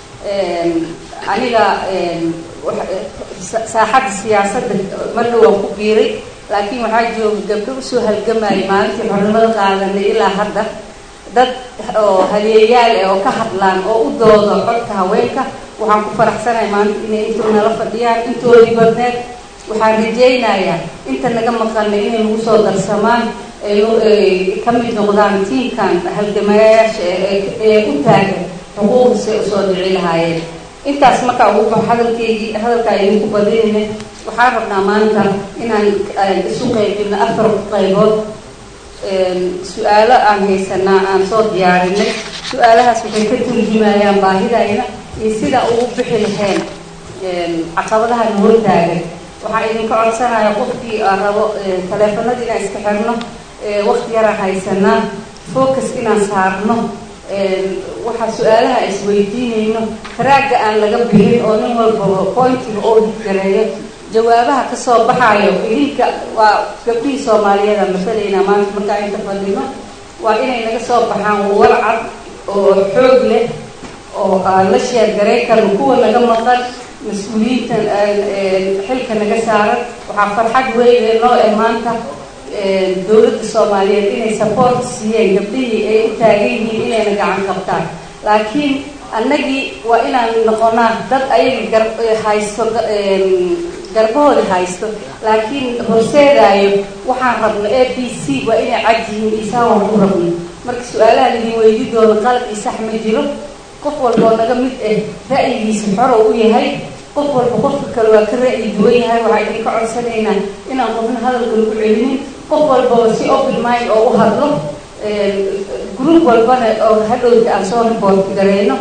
aniga saaxadda siyaasadda marna waan ku biiray laakiin waxaa jooga gabdho usoo halgamayay maalintii xornimada qaadanay ilaa hadda dad oo haleeyaal ah oo ka hadlaan oo u doodo codka haweenka waxaan ku faraxsanahay maalinta inay intuu nala fadhiyaan intoodii badneed waxaan rajaynayaa inta naga maqana inay nagu soo darsamaan ay ka mid noqdaan tiimkan halgamayaasha ee u taagan xuquuqda say usoo dhici lahaayeen intaas markaa ugu baxo hadalkeygii hadalkaa idinku badinayna waxaan rabnaa maanta inaan isu qaybino afar qaybood su-aalo aan haysanaa aan soo diyaarinay su-aalahaas waxay ka turjumayaan baahidayna iyo sida ugu bixi lahayn caqabadaha na hortaagan waxaa idinka codsanaya qofkii aan rabo taleefanada inaan iska xirno wakti yaraan haysanaa focus inaan saarno waxaa su-aalaha isweydiinayno taraagga aan laga bixin oo nin walbaba pointiga oo hidgareeyo jawaabaha kasoo baxaayo idinka waa gabdhihii soomaaliyeeda masalaynaa maanta markaa inta fadhino waa inay naga soo baxaan warcad oo xoog leh oo aan la sheergaray karno kuwa naga maqan mas-uuliyiinta xilka naga saaran waxaa farxad weyne noo eh maanta dowladda soomaaliyeed inay support siiyeen gabdhihii ay u taagan yihiin inayna gacan qabtaan laakiin annagii waa inaan noqonaa dad ayaga gar haysto garbahooda haysto laakiin horseedaayo waxaan rabno a b c waa inay cad yihiin isaa waan ku rabno marka su-aalaha laidin weydi doono qalab iyo sax ma jiro qof walba oo naga mid ah ra'yigiisa xoro u yahay qof walba qofka kale waa ka ra'yi duwan yahay waxaa idinka codsanaynaa inaan qofna hadalka lagu celinin qof walbaba si open mind oo u hadlo group walbana oo hadhowta aan soo report gareyno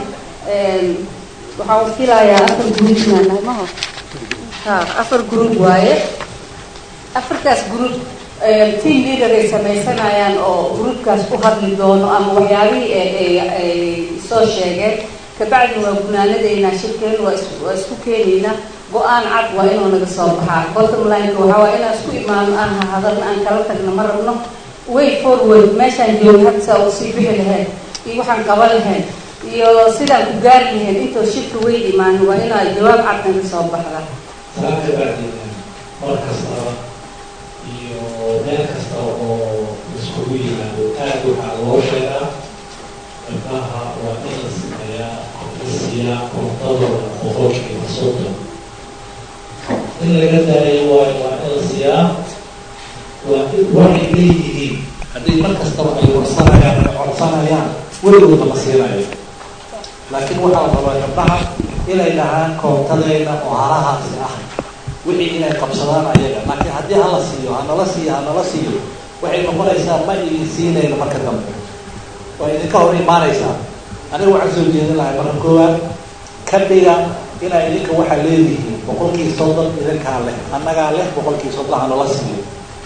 waxaan filayaa afar group inaan nahay maho ha afar group waaye afartaas group team leader ay sameysanayaan oo groupkaas ku hadli doono ama waxyaabihii ay soo sheegeen kabacdi waa gunaanadeynaa shirkeen waa waa isku keenaynaa go-aan cad waa inuu naga soo baxaa bottom lineka waxaa waa inaan isku imaano aan hadalna aan kala tagno ma rabno way forward meeshaan jooga hadsaa uu sii bixi lahayn iyo waxaan qaban lahayn iyo sidaan ku gaari lahayn intoo shirka way imaanin waa inaa jawaab cad naga soo baxda salaamka bacdiina mar kastaba iyo meel kasta oo iskugu yimaado aad waxaa loo sheegaa gabdhaha waa in la sameeyaa isiyaa kontadooda boqolkiiba soddon in laga daayo waayo waa in la siiyaa waa waxay leeyihiin haddii mar kastaba ay warsanayaan ay codsanayaan weligooda ma siinayo laakiin waxaa la rabaa gabdhaha inay dhahaan koontadeyna oo halahaasi ah wixii inay qabsadaan ayaga laakiin haddii hala siiyo hanala siiyo hanala siiyo waxay noqonaysaa ma idin siinayno marka dambe waa idinka hor imaanaysaa aniga waxaan soo jeedin lahay marka koowaad ka dhiga inaa idinka waxaa leedihiin boqolkii soddon idinkaa leh annagaa leh boqolkii soddon hanala siiyo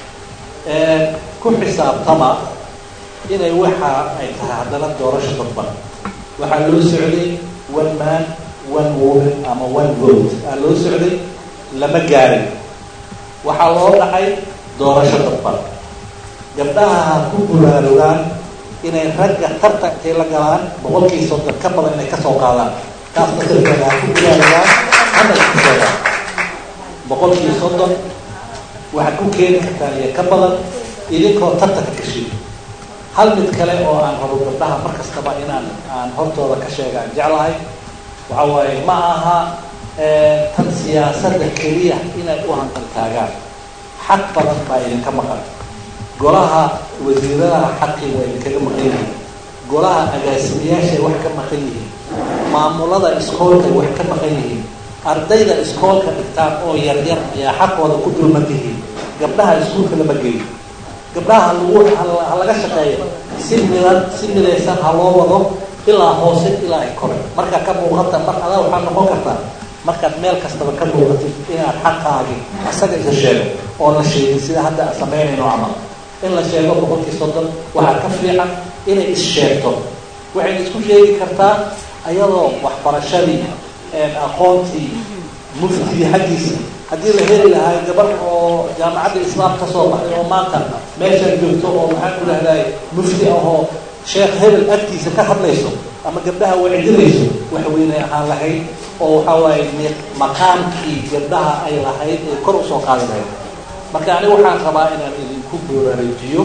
ku xisaabtama inay waxa ay tahay haddana doorasho dadban waxaa loo socday one man one woman ama one vote aa loo socday lama gaarin waxaa loo dhacay doorasho dadban gabdhaha ha ku buraarugaan inay ragga tartan intay la galaan boqolkii soddon ka badan inay kasoo qaadaan taas masalkeeda ha ku buraarugaan hana isku sheegaan boqolkii soddon waxaad ku keeni kartaan iyo ka badan idinkoo tartanka gashiy hal mid kale oo aan rabo gabdhaha mar kastaba inaan aan hortooda ka sheegaan jeclahay waxa waaye ma aha tan siyaasadda keliya inay u hanqaltaagaan xaq badan baa idinka maqan golaha wasiiradaha xaqii waa idinkaga maqan yihiin golaha agaasimayaashay wax ka maqan yihiin maamulada iskoolkay wax ka maqan yihiin ardayda iskoolka dhigtaan oo yaryar ayaa xaqooda ku dulman yihiin gabdhaha iskuulka lama geeyo gabdhaha lagu ha laga shaqeeyo si midan si midaysan ha loo wado ilaa hoose ilaa ay kore markaa ka muuqata mar adaa waxaa noqon kartaa markaad meel kastaba ka muuqatid inaad xaqaagi asaga isa sheego oo la sheegin sida hadda aan samaynayno camal in la sheego boqolkii soddon waxaa ka fiican inay is sheegto waxayna isku sheegi kartaa ayadoo waxbarashadii aqoontii muftigii xaggiisa haddii la heli lahaa gabar oo jaamacadda islaam ka soo baxday oo maanta meeshaan joogto oo maxaan ku dhahday mufti ahoo sheekh hebel agtiisa ka hadlayso ama gabdhaha wacdinayso wax weynay ahaan lahayd oo waxaa waaye maqaamkii gabdhaha ay lahayd ee kor usoo qaadi lahayd marka aniga waxaan rabaa inaan idinku booraareejiyo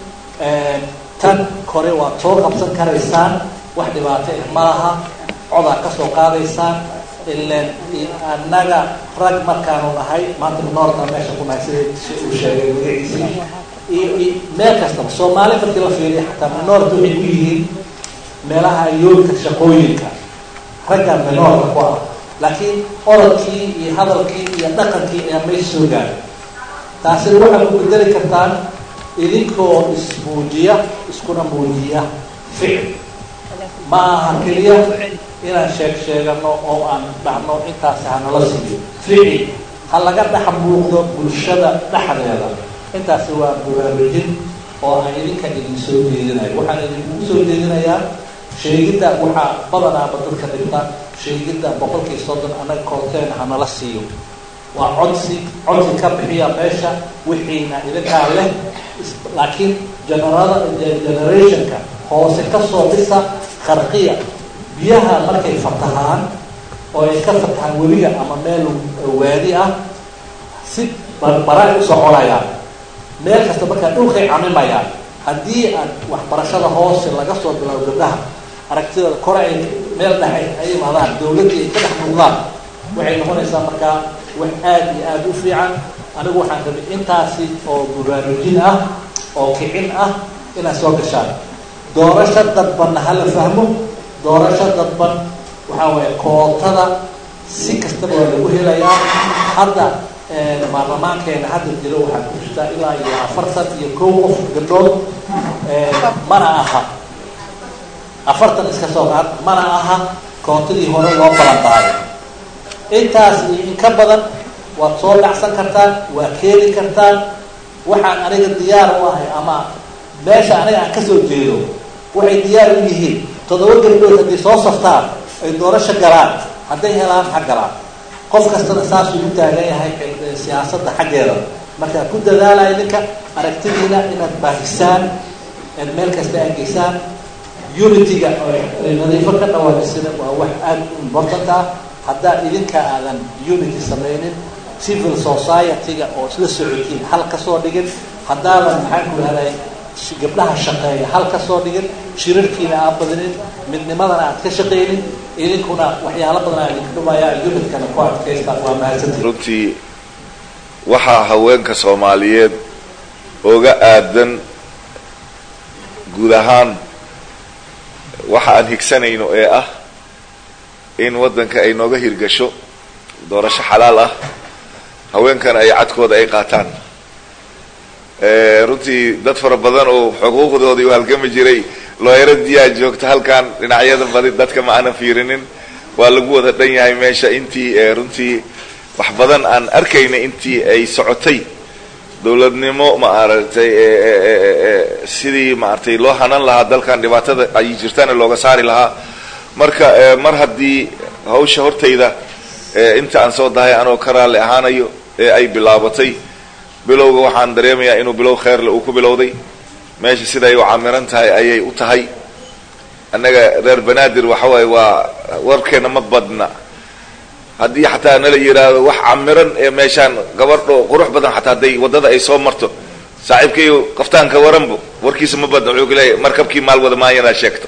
tan kore waad soo qabsan karaysaan wax dhibaato ah ma laha codaa kasoo qaadaysaan ilan annaga rag markaanu nahay maanta noorta meesha ku nahay sida uu sheegay magaciisii iyo meel kastaba soomaali markii la fiiriya xataa minoorta waxay ku yihiin meelaha yoolka shaqooyinka ragga minoorka ku ah laakiin orodkii iyo hadalkii iyo dhaqankii ayaa may soo gaaray taasina waxaad ku bedeli kartaan idinkoo ismuujiya iskuna muujiya ficil ma aha keliya inaan sheeg sheegano oo aan dhahno intaasi hanala siiyo ficil ha laga dhex muuqdo bulshada dhexdeeda intaasi waa buraarujin oo aan idinka idin soo jeedinayo waxaan idinkugu soo jeedinayaa sheegidda waxaa badanaaba dadka dhigta sheegidda boqolkii soddon annaga koorteena hanala siiyo waa codsi codsi ka bixiya meesha wixiina idinkaa leh laakiin generada generationka hoose kasoo dhisa kharqiya biyaha markay fatahaan oo ay ka fatahaan webiga ama meel waadi ah si barbaray u soconayaan meel kasta markaa dhulkay camimayaan haddii aad waxbarashada hoose laga soo bilaabo gabdhaha aragtidooda kore ay meel dhexe ay imaadaan dawladdii ay ka dhex muuqdaan waxay noqonaysaa markaa wax aada iyo aada u fiican anigu waxaan rabay intaasi oo buraarujin ah oo kicin ah inaad soo gashaan doorasho dadbanna hala fahmo doorasho dadban waxaa waaye kootada si kastaba waa lagu helayaa hadda baarlamaankeena hadda jiro waxaa ku jirtaa ilaa iyo afartan iyo kow qof gabdhood mana aha afartan iska soo qaad mana aha koontadii hore loo balanqaaday intaas iyo in ka badan waad soo dhacsan kartaan waad keeni kartaan waxaan aniga diyaar u ahay ama meesha aniga aan kasoo jeedo waxay diyaar u yihiin toddoba gabdhood hadday soo saftaan ay doorasho galaan hadday helaan ha galaan qof kastana saasuu u taagan yahay siyaasadda xaggeeda markaa ku dadaalaya ninka aragtidiina inaad baahisaan eed meel kasta aad geysaan unity-ga nadiifo ka dhawaajisana waa wax aada u important ah haddaa idinka aadan unity samaynin civil society-ga oo isla socotiin hal kasoo dhigin haddaadan maxaan ku rahday gabdhaha shaqeeya hal kasoo dhigin shirarkiina aad badinin midnimadana aad ka shaqaynin idinkuna waxyaalo badan aa idinka dhumaya unitkana ku adkaysta waa mahadsantii runtii waxaa haweenka soomaaliyeed oga aadan guud ahaan waxa aan higsanayno ee ah in waddanka ay nooga hirgasho doorasho xalaal ah haweenkana ay cadkooda ay qaataan runtii dad fara badan oo xuquuqdoodii u halgami jiray looyaradiyaa joogta halkan dhinacyada badi dadka ma aanan fiirinin waa lagu wada dhan yahay meesha intii runtii wax badan aan arkayna intii ay socotay dowladnimo ma aragtay sidii maaragtay loo hanan lahaa dalkan dhibaatada ay jirtana looga saari lahaa marka mar haddii hawsha hortayda inta aan soo dahay anoo ka raalli ahaanayo ee ay bilaabatay bilowga waxaan dareemayaa inuu bilow kheerle uu ku bilowday meesha siday u camiran tahay ayay u tahay annaga reer banaadir waxa waaye waa warkeena ma badna haddii xataa nala yidhaahdo wax camiran ee meeshaan gabardho qurux badan xataa hadday waddada ay soo marto saaxiibkayo qaftaanka waranbo warkiisa ma badna wuxuu kuleeyahay markabkii maal wada maayanaad sheegto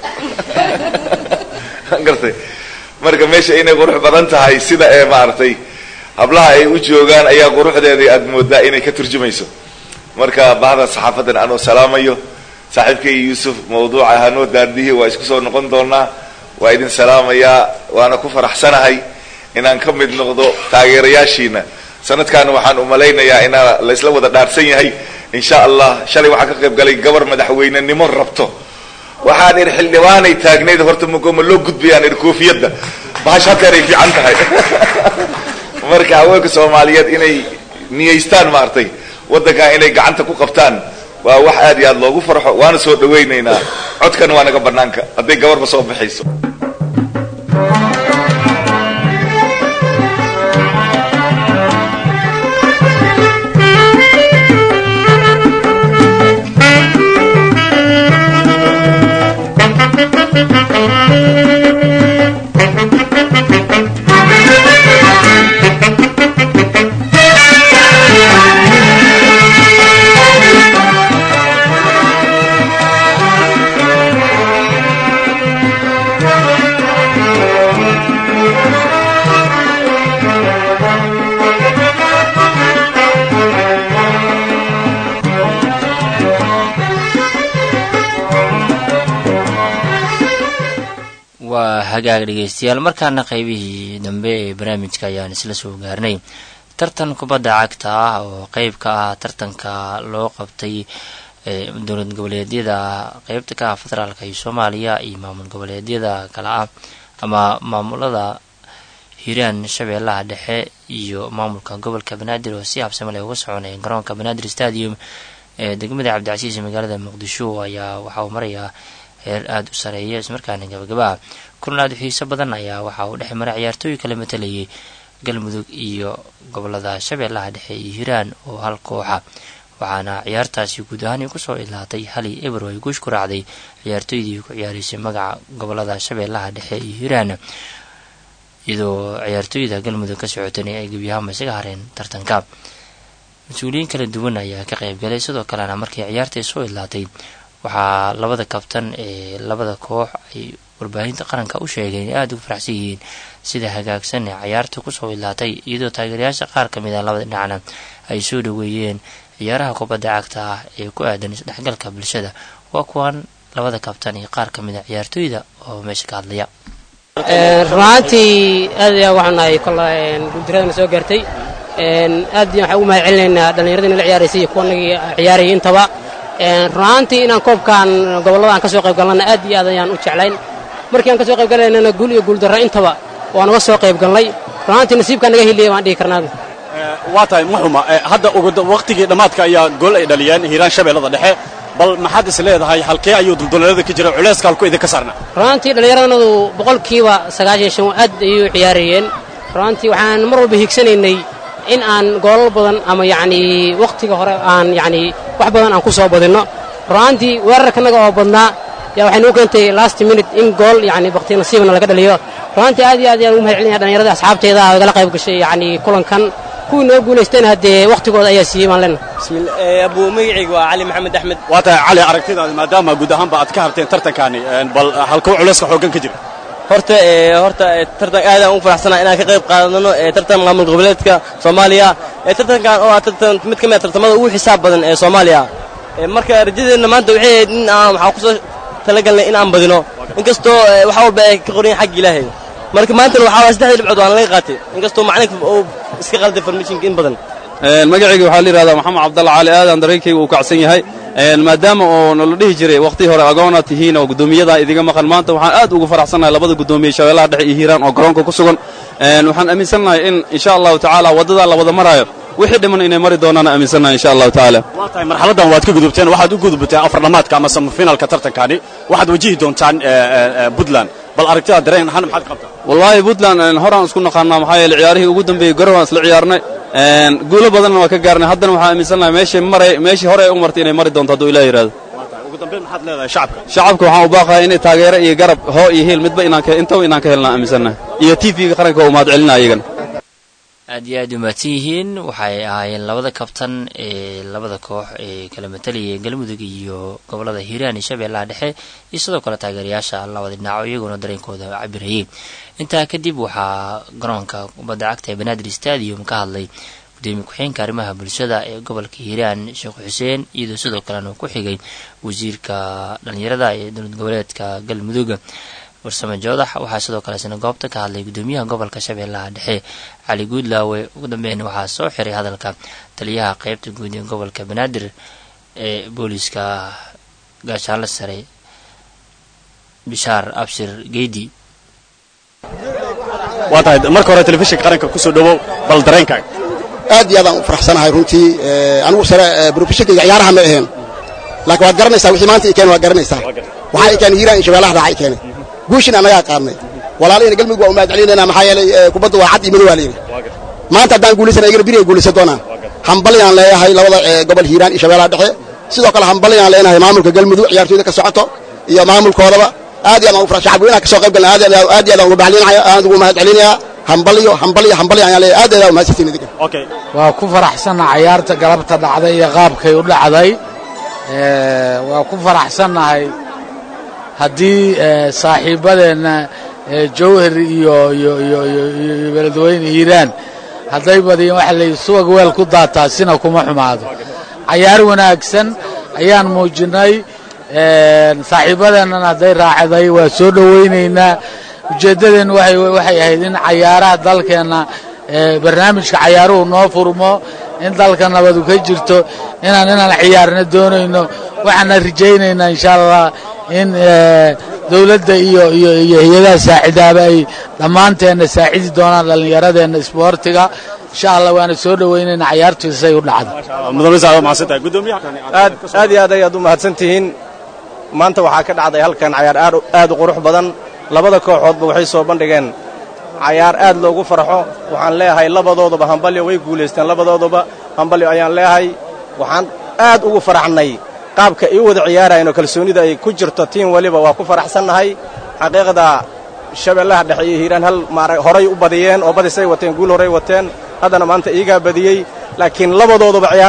gartay marka meesha inay qurux badan tahay sida ee maaragtay hablaha ay u joogaan ayaa quruxdeedii aada moodaa inay ka turjumayso marka bahda saxaafadan anoo salaamayo saaxiibkay yuusuf mawduuca hanoo daandihi waa isku soo noqon doonaa waa idin salaamayaa waana ku faraxsanahay inaan ka mid noqdo taageerayaashiina sanadkaana waxaan umalaynayaa inaa laysla wada dhaarsan yahay insha allah shalay waxaan ka qayb galay gabar madaxweynenimo rabto waxaan idhi xildhibaanay taagnayd horta magooma loo gudbayaan idhi koofiyadda bahash halkaan ay fiican tahay marka haweenka soomaaliyeed inay niyaystaan maaragtay waddankan inay gacanta ku qabtaan waa wax aad iyo aad loogu farxo waana soo dhawaynaynaa codkana waa naga banaanka hadday gabarba soo baxayso waa hagaag dhegeystayaal markaana qeybihii dambe ee barnaamijka ayaan isla soo gaarnay tartan kubadda cagta ah oo qeyb ka ah tartanka loo qabtay dowlad goboleedyada qeybta ka ah federaalka iyo soomaaliya iyo maamul goboleedyada kale ah ama maamulada hiiraan shabeellaha dhexe iyo maamulka gobolka banaadir oo si habsame leh uga soconaya garoonka banaadir stadium ee degmada cabdicasiis magaalada muqdisho ayaa waxa uu marayaa heer aada u sareeya ismarkaana gabagaba ah kulan aada u xiiso badan ayaa waxa uu dhex maray ciyaartooy kala matalayay galmudug iyo gobolada shabeellaha dhexe iyo hiiraan oo hal kooxa waxaana ciyaartaasi guud ahaan kusoo ilaatay hali ebro ay guush ku raacday ciyaartooydii ku ciyaaraysay magaca gobolada shabeellaha dhexe iyo hiiraan iyadoo ciyaartooyda galmudug ka socotana ay gebiyahaanba isaga hareen tartanka mas-uuliyiin kala duwan ayaa ka qayb galay sidoo kalena markii ciyaartay soo ilaatay waxaa labada kabtan ee labada koox ay warbaahinta qaranka u sheegeen in aada ugu faraxsan yihiin sida hagaagsan ee cayaarta kusoo idlaatay iyadoo taageerayaasha qaar ka mid ah labada dhinacna ay soo dhaweeyeen ciyaaraha kubadda cagta ah ee ku aadan isdhexgalka bulshada waa kuwan labada kabtan iyo qaar ka mid a ciyaartooyda oo meesha ka hadlaya runaantii aad ayaa waxaan nahay kolla guuldaradana soo gaartay aad waxaan ugu mahad celinaynaa dhallinyaradii nala ciyaaraysay iyo kuwanagii ciyaarayay intaba runaantii inaan koobkan gobolladaan ka soo qayb galnana aad iyo aad ayaan u jeclayn markii aan ka soo qayb galaynana guul iyo guuldarra intaba waa naga soo qayb galnay runaantii nasiibkaa naga heliyay baan dhihi karnaa waa tahay muxuma hadda waqtigii dhammaadka ayaa gool ay dhaliyeen hiiraan shabeellada dhexe bal maxaad is leedahay halkee ayuu dulduleelada ka jira culayska halku idinka saarna runaantii dhallinyaradannadu boqolkiiba sagaashan shan aad ayuu ciyaarayeen runaantii waxaan mar walba hiigsanaynay in aan goolal badan ama yacnii wakhtiga hore aan yacnii wax badan aan ku soo badinno runaantii weerarkanaga oo badnaa yaa waxay nuu keentay last minute in gool yacni bakti nasiibna laga dhaliyo runaantii aad iyo aad ayaan ugu mahad celinaya dhallinyarada asxaabteeda oo igala qayb gashay yacnii kulankan kuwii noo guulaysteen haddee wakhtigooda ayaa siiyey baan leenahay abuu magacayga waa cali maxamed axmed waa tahay cali aragtidaada maadaama guud ahaanba aad ka harteen tartankaani bal halkuu culayska xooggan ka jira horta horta tartan aadaan ugu faraxsanaa inaan ka qayb qaadano tartan maamul goboleedka soomaaliya tartankan oo ah tartan mid ka mid a tartamada ugu xisaab badan ee soomaaliya marka rajadeenna maanta waxay ahayd in aan waxaa kusoo talagalnay in aan badino inkastoo wax walba ay ka qoran xagga ilaahay marka maantana waxaa waay saddexdii dhibcood waan laga qaatay inkastoo macalinka uu iska qalday farmishinka in badan magacayga waxaa la yidhahdaa maxamed cabdalla cali aadan dareenkayga uu kacsan yahay maadaama oo nala dhihi jiray wakhtii hore agoona tihiin oo guddoomiyadaa idiga maqan maanta waxaan aad ugu faraxsannahay labada guddoomiye shabeellaha dhexe iyo hiiraan oo garoonka ku sugan waxaan aaminsannahay in insha allahu tacaala waddadaa la wada maraayo wixii dhiman inay mari doonaan aaminsannahay insha allahu tacaala waa tahay marxaladdan waad ka gudubteen waxaad u gudubteen afardhammaadka ama samafinalka tartankaani waxaad wajihi doontaan puntland bal aragtida dareen ahaan maxaad qabtaa wallaahi puntland horaan isku naqaanaa maxaa yeele ciyaarihii ugu dambeeyey garow aan isla ciyaarnay guulo badanna waa ka gaarnay haddana waxaan aaminsannahay meeshii maray meeshii hore ay u martay inay mari doonto hadduu ilaah yidhahdo ugu dambeyn maxaad leedahay shacabka shacabka waxaan u baaqayaa inay taageero iyo garab hoo iyo hiil midba inaan ka intaba inaan ka helnaa aaminsannahay iyo t v-ga qaranka oo mahad celinaa iyagana aad iyo aad u mahadsan yihiin waxay ahaayeen labada kabtan ee labada koox ee kala matalayay galmudug iyo gobolada hiiraan iyo shabeellaha dhexe iyo sidoo kale taageerayaasha labada dhinaco iyaguna dareenkooda cabirayay intaa kadib waxaa garoonka kubadda cagta ee banaadir stadium ka hadlay gudoomiye ku-xeenka arrimaha bulshada ee gobolka hiiraan sheekh xuseen iyadoo sidoo kalena ku xigay wasiirka dhalinyarada ee dowlad goboleedka galmudug warsame joodax waxaa sidoo kale isna goobta ka hadlay gudoomiyaha gobolka shabeellaha dhexe cali guudlaawe ugu dambeyn waxaa soo xiray hadalka taliyaha qeybta guud ee gobolka banaadir ee booliiska gaashaanle sare bishaar abshir geydi waa tahay marka hore telefishinka qaranka kusoo dhowow bal dareenkaaga aad iyo aadaan u faraxsanahay runtii anigu sare brofeshonkayga ciyaaraha ma aheen laakiin waad garanaysaa wixii maanta i keen waad garanaysaa waxaa i keenay hiiraan iyo shabeellaha raaxa i keenay guushin annagaa qaadnay walaalihina galmudug waa u mahad celinayna maxaa yeelay kubadda waa cad iyo madow waa layidhi maanta haddaan guulaysana iyagana biri ay guulaysan doonaan hambalyaan leeyahay labada gobol hiiraan iyo shabeellaha dhexe sidoo kale hambalyaan leenahay maamulka galmudug ciyaartooyda ka socoto iyo maamulkoodaba aad iyo aadaan ugu shacab weynaha ka soo qayb galna aad iyo aad aadaan ugu baxlinaya aad ugu mahad celinayaa hambalyo hambalyo hambalyo ayaan leeyahay aad aadaan umahadsantiin idinka waa ku faraxsannaha cayaarta galabta dhacday iyo qaabkay u dhacday waa ku faraxsannahay haddii saaxiibbadeenna jawhar iyo iyo iyo iyo beledweyne hiiraan hadday badiyeen waxa layidhi subag weel ku daataa sina kuma xumaado cayaar wanaagsan ayaan muujinnay saaxiibbadeennana hadday raacday waa soo dhowaynaynaa ujeeddadeennu waxay ahayd in cayaaraha dalkeenna barnaamijka cayaaruhu noo furmo in dalka nabadu ka jirto inaan inaan ciyaarna doonayno waxaana rajaynaynaa insha allah in dowladda iyo iyo iyo hay-adaha saacidaaba ay dhammaanteenna saacidi doonaan dhallinyaradeenna isboortiga insha allah waana soo dhowaynaynaa cayaartiisa say u dhacdo aad aad iyo aad ayaad u mahadsan tihiin maanta waxaa ka dhacday halkan cayaar aad u qurux badan labada kooxoodba waxay soo bandhigeen cayaar aad loogu farxo waxaan leeyahay labadooduba hambalyo way guulaysteen labadooduba hambalyo ayaan leeyahay waxaan aad ugu faraxnay qaabka ay u wada ciyaarayeen oo kalsoonida ay ku jirto tiim weliba waa ku faraxsannahay xaqiiqda shabeellaha dhexe iyo hiiraan hal maara horay u badiyeen oo badisay wateen guul horay wateen haddana maanta iigaa badiyey laakiin labadooduba ciyaar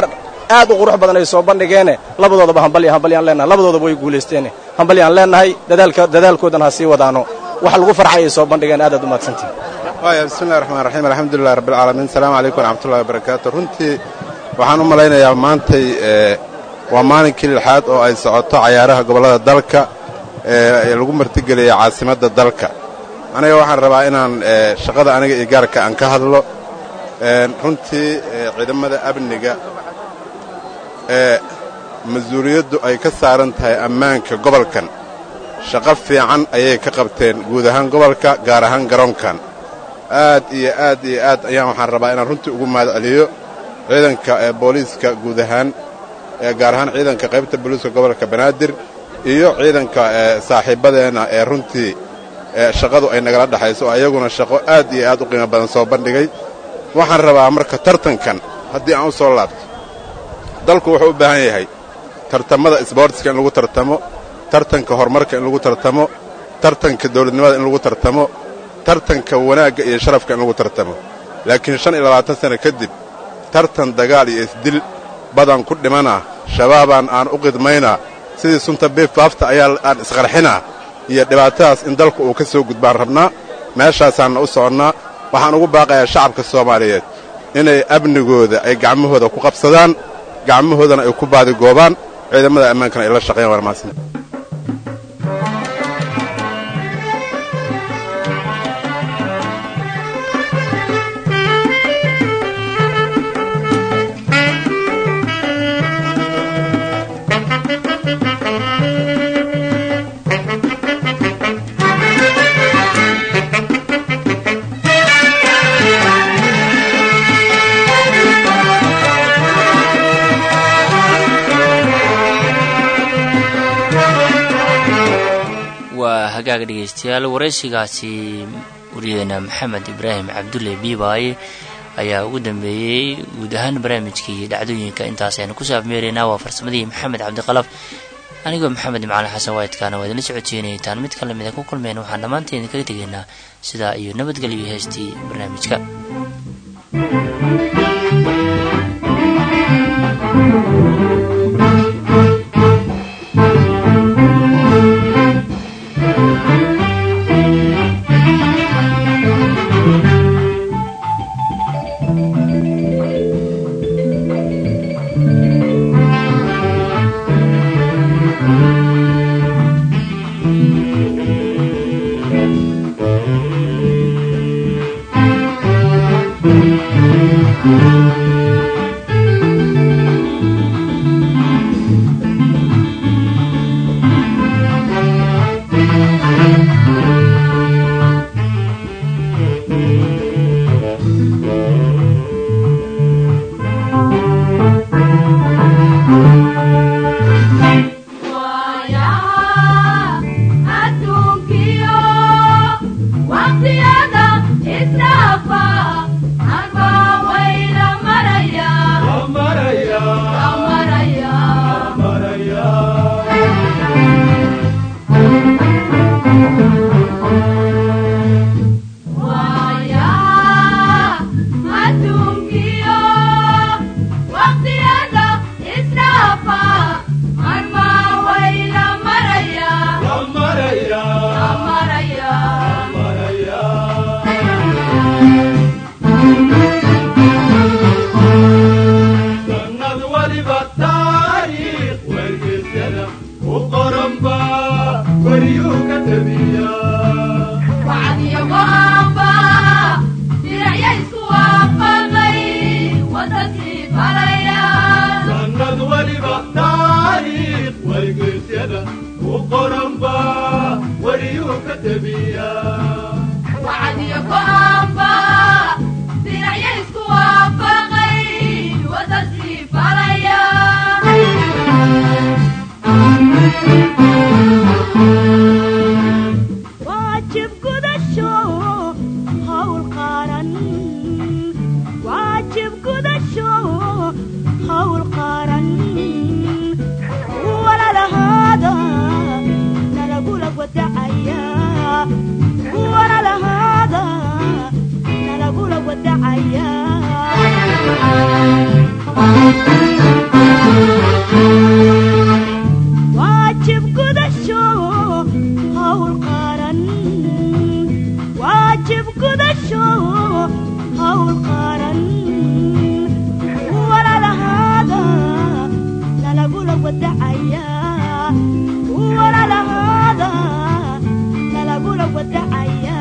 aad u qurux badan ay soo bandhigeene labadoodaba hambalya hambalyaan leenahay labadoodaba way guulaysteene hambalyaan leenahay dadaalka dadaalkoodana ha sii wadaano wax lagu farxay ay soo bandhigeen aad aad u mahadsantihin waaya bismillahi raxmaan raxiim alxamdulilah rabbilcaalamiin asalaamu calaykum waraxmatullahi wabarakaatu runtii waxaan u malaynayaa maantay waa maalinkii lixaad oo ay socoto cayaaraha gobollada dalka ee lagu martigeliyay caasimadda dalka aniga waxaan rabaa inaan shaqada aniga iyo gaarka aan ka hadlo runtii ciidamada amniga ee mas-uuliyaddu ay ka saaran tahay ammaanka gobolkan shaqo fiican ayay ka qabteen guud ahaan gobolka gaar ahaan garoonkan aad iyo aad iyo aad ayaan waxaan rabaa inaan runtii ugu mahad celiyo ciidanka ee booliiska guud ahaan ee gaar ahaan ciidanka qaybta booliiska gobolka banaadir iyo ciidanka saaxiibbadeenna ee runtii shaqadu ay nagala dhexayso oo ayaguna shaqo aad iyo aad u qiimo badan soo bandhigay waxaan rabaa marka tartankan haddii aan u soo laabto dalku wuxuu u baahan yahay tartamada isboortiska in lagu tartamo tartanka horumarka in lagu tartamo tartanka dawladnimada in lagu tartamo tartanka wanaagga iyo sharafka in lagu tartamo laakiin shan iyo labaatan sano kadib tartan dagaal iyo isdil badan ku dhimanaa shabaabaan aan u qidmaynaa sidii sunta biifaafta ayaa aan isqarxinaa iyo dhibaatadaas in dalku uu ka soo gudbaan rabnaa meeshaasaanna u soconnaa waxaan ugu baaqayaa shacabka soomaaliyeed inay amnigooda ay gacmahooda ku qabsadaan gacmahoodana ay ku baadigoobaan ciidamada ammaankana ay la shaqeeyaan waa mahadsan waa hagaaga dhegaystayaal waraysigaasi wariyadeena maxamed ibraahim cabdulle biibaaye ayaa ugu dambeeyey guud ahaan barnaamijkii dhacdooyinka intaas aynu ku saafmeeraynaa waa farsamadii maxamed cabdiqalaf anigoo maxamed macalin xasan waydkaana waa idinla socodsiinaytaan mid kale mida ku kulmeen waxaan dhammaanteen idinkaga tegaynaa sidaa iyo nabadgelyo heestii barnaamijka wadacaya hawl qaran walalahaada lalagula wadacaya walalahaada lalagula wadacaya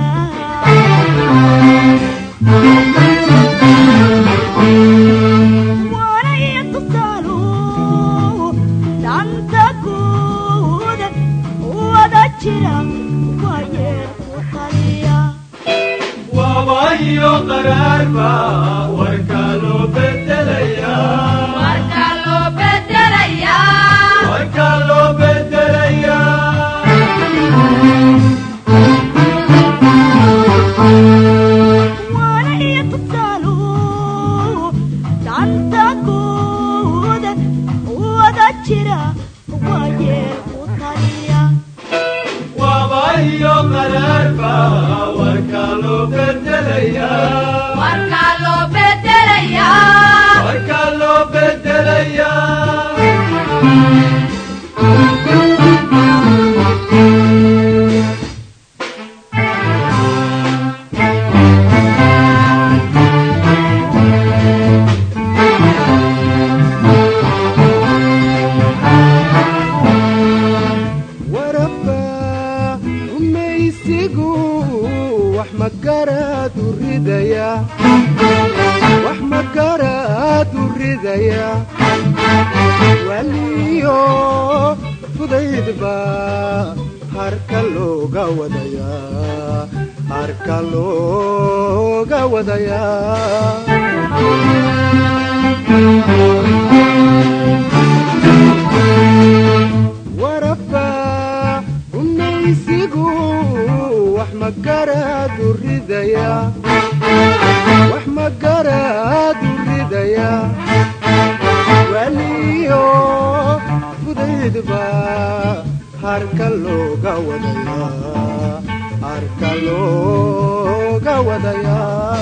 waanaya tusaalu danta guud wada jira waayeel ku taliya wabayo qaraarba warka loo bedelaya warka loo bedelaya warka loo bedelaya waanaya tusaalu danta guud wada jira waayeel ku taliya wabayo qaraarba warka loo bedelaya warka loo bedelaya warka loo bedelaya waraba rumaysigu wax magaraadu ridaya wax magaraadu ridaya waliyo fudaydba harka looga wadaya harka looga wadaya waraba rumaysigu wax magaraadu ridaya wax magaraadu ridaya waliyo fudaydba harka looga wadaya harka looga wadaya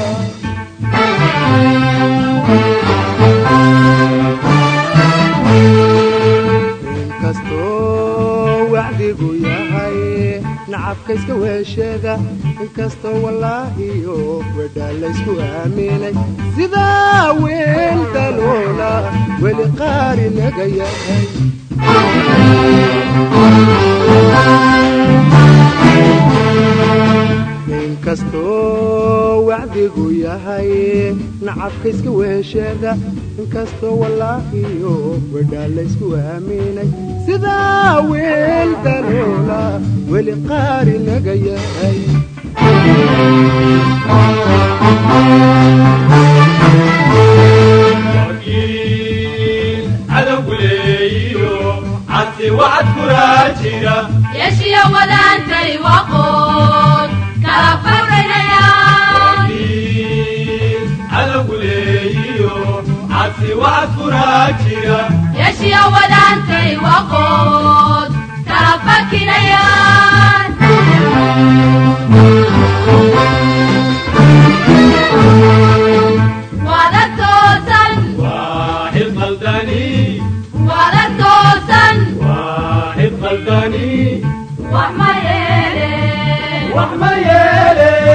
inkastoo wacdigu yahay nacabka iska weeshada inkastoo wallaahiyo wedhaa laysku aaminay sidaa weyn daloola weli qaari naga yahay inkastoo wacdigu yahay nacabka iska weeshada inkastoo wallaahiyo wedhaa laysku aaminay sidaa weyn daloola weli qaari naga yahay wakiil cadowguleeyo cabsi wacad kuraa jira yeeshiya wadaantay waqood kala fawraynaya wakiil cadowguleeyo cabsi wacad kuraa jira yeeshiya wadaantay waqood kala fakinayaan wada toosan waaxid qaldani wada toosan waaxid qaldani wax ma yeele wax ma yeele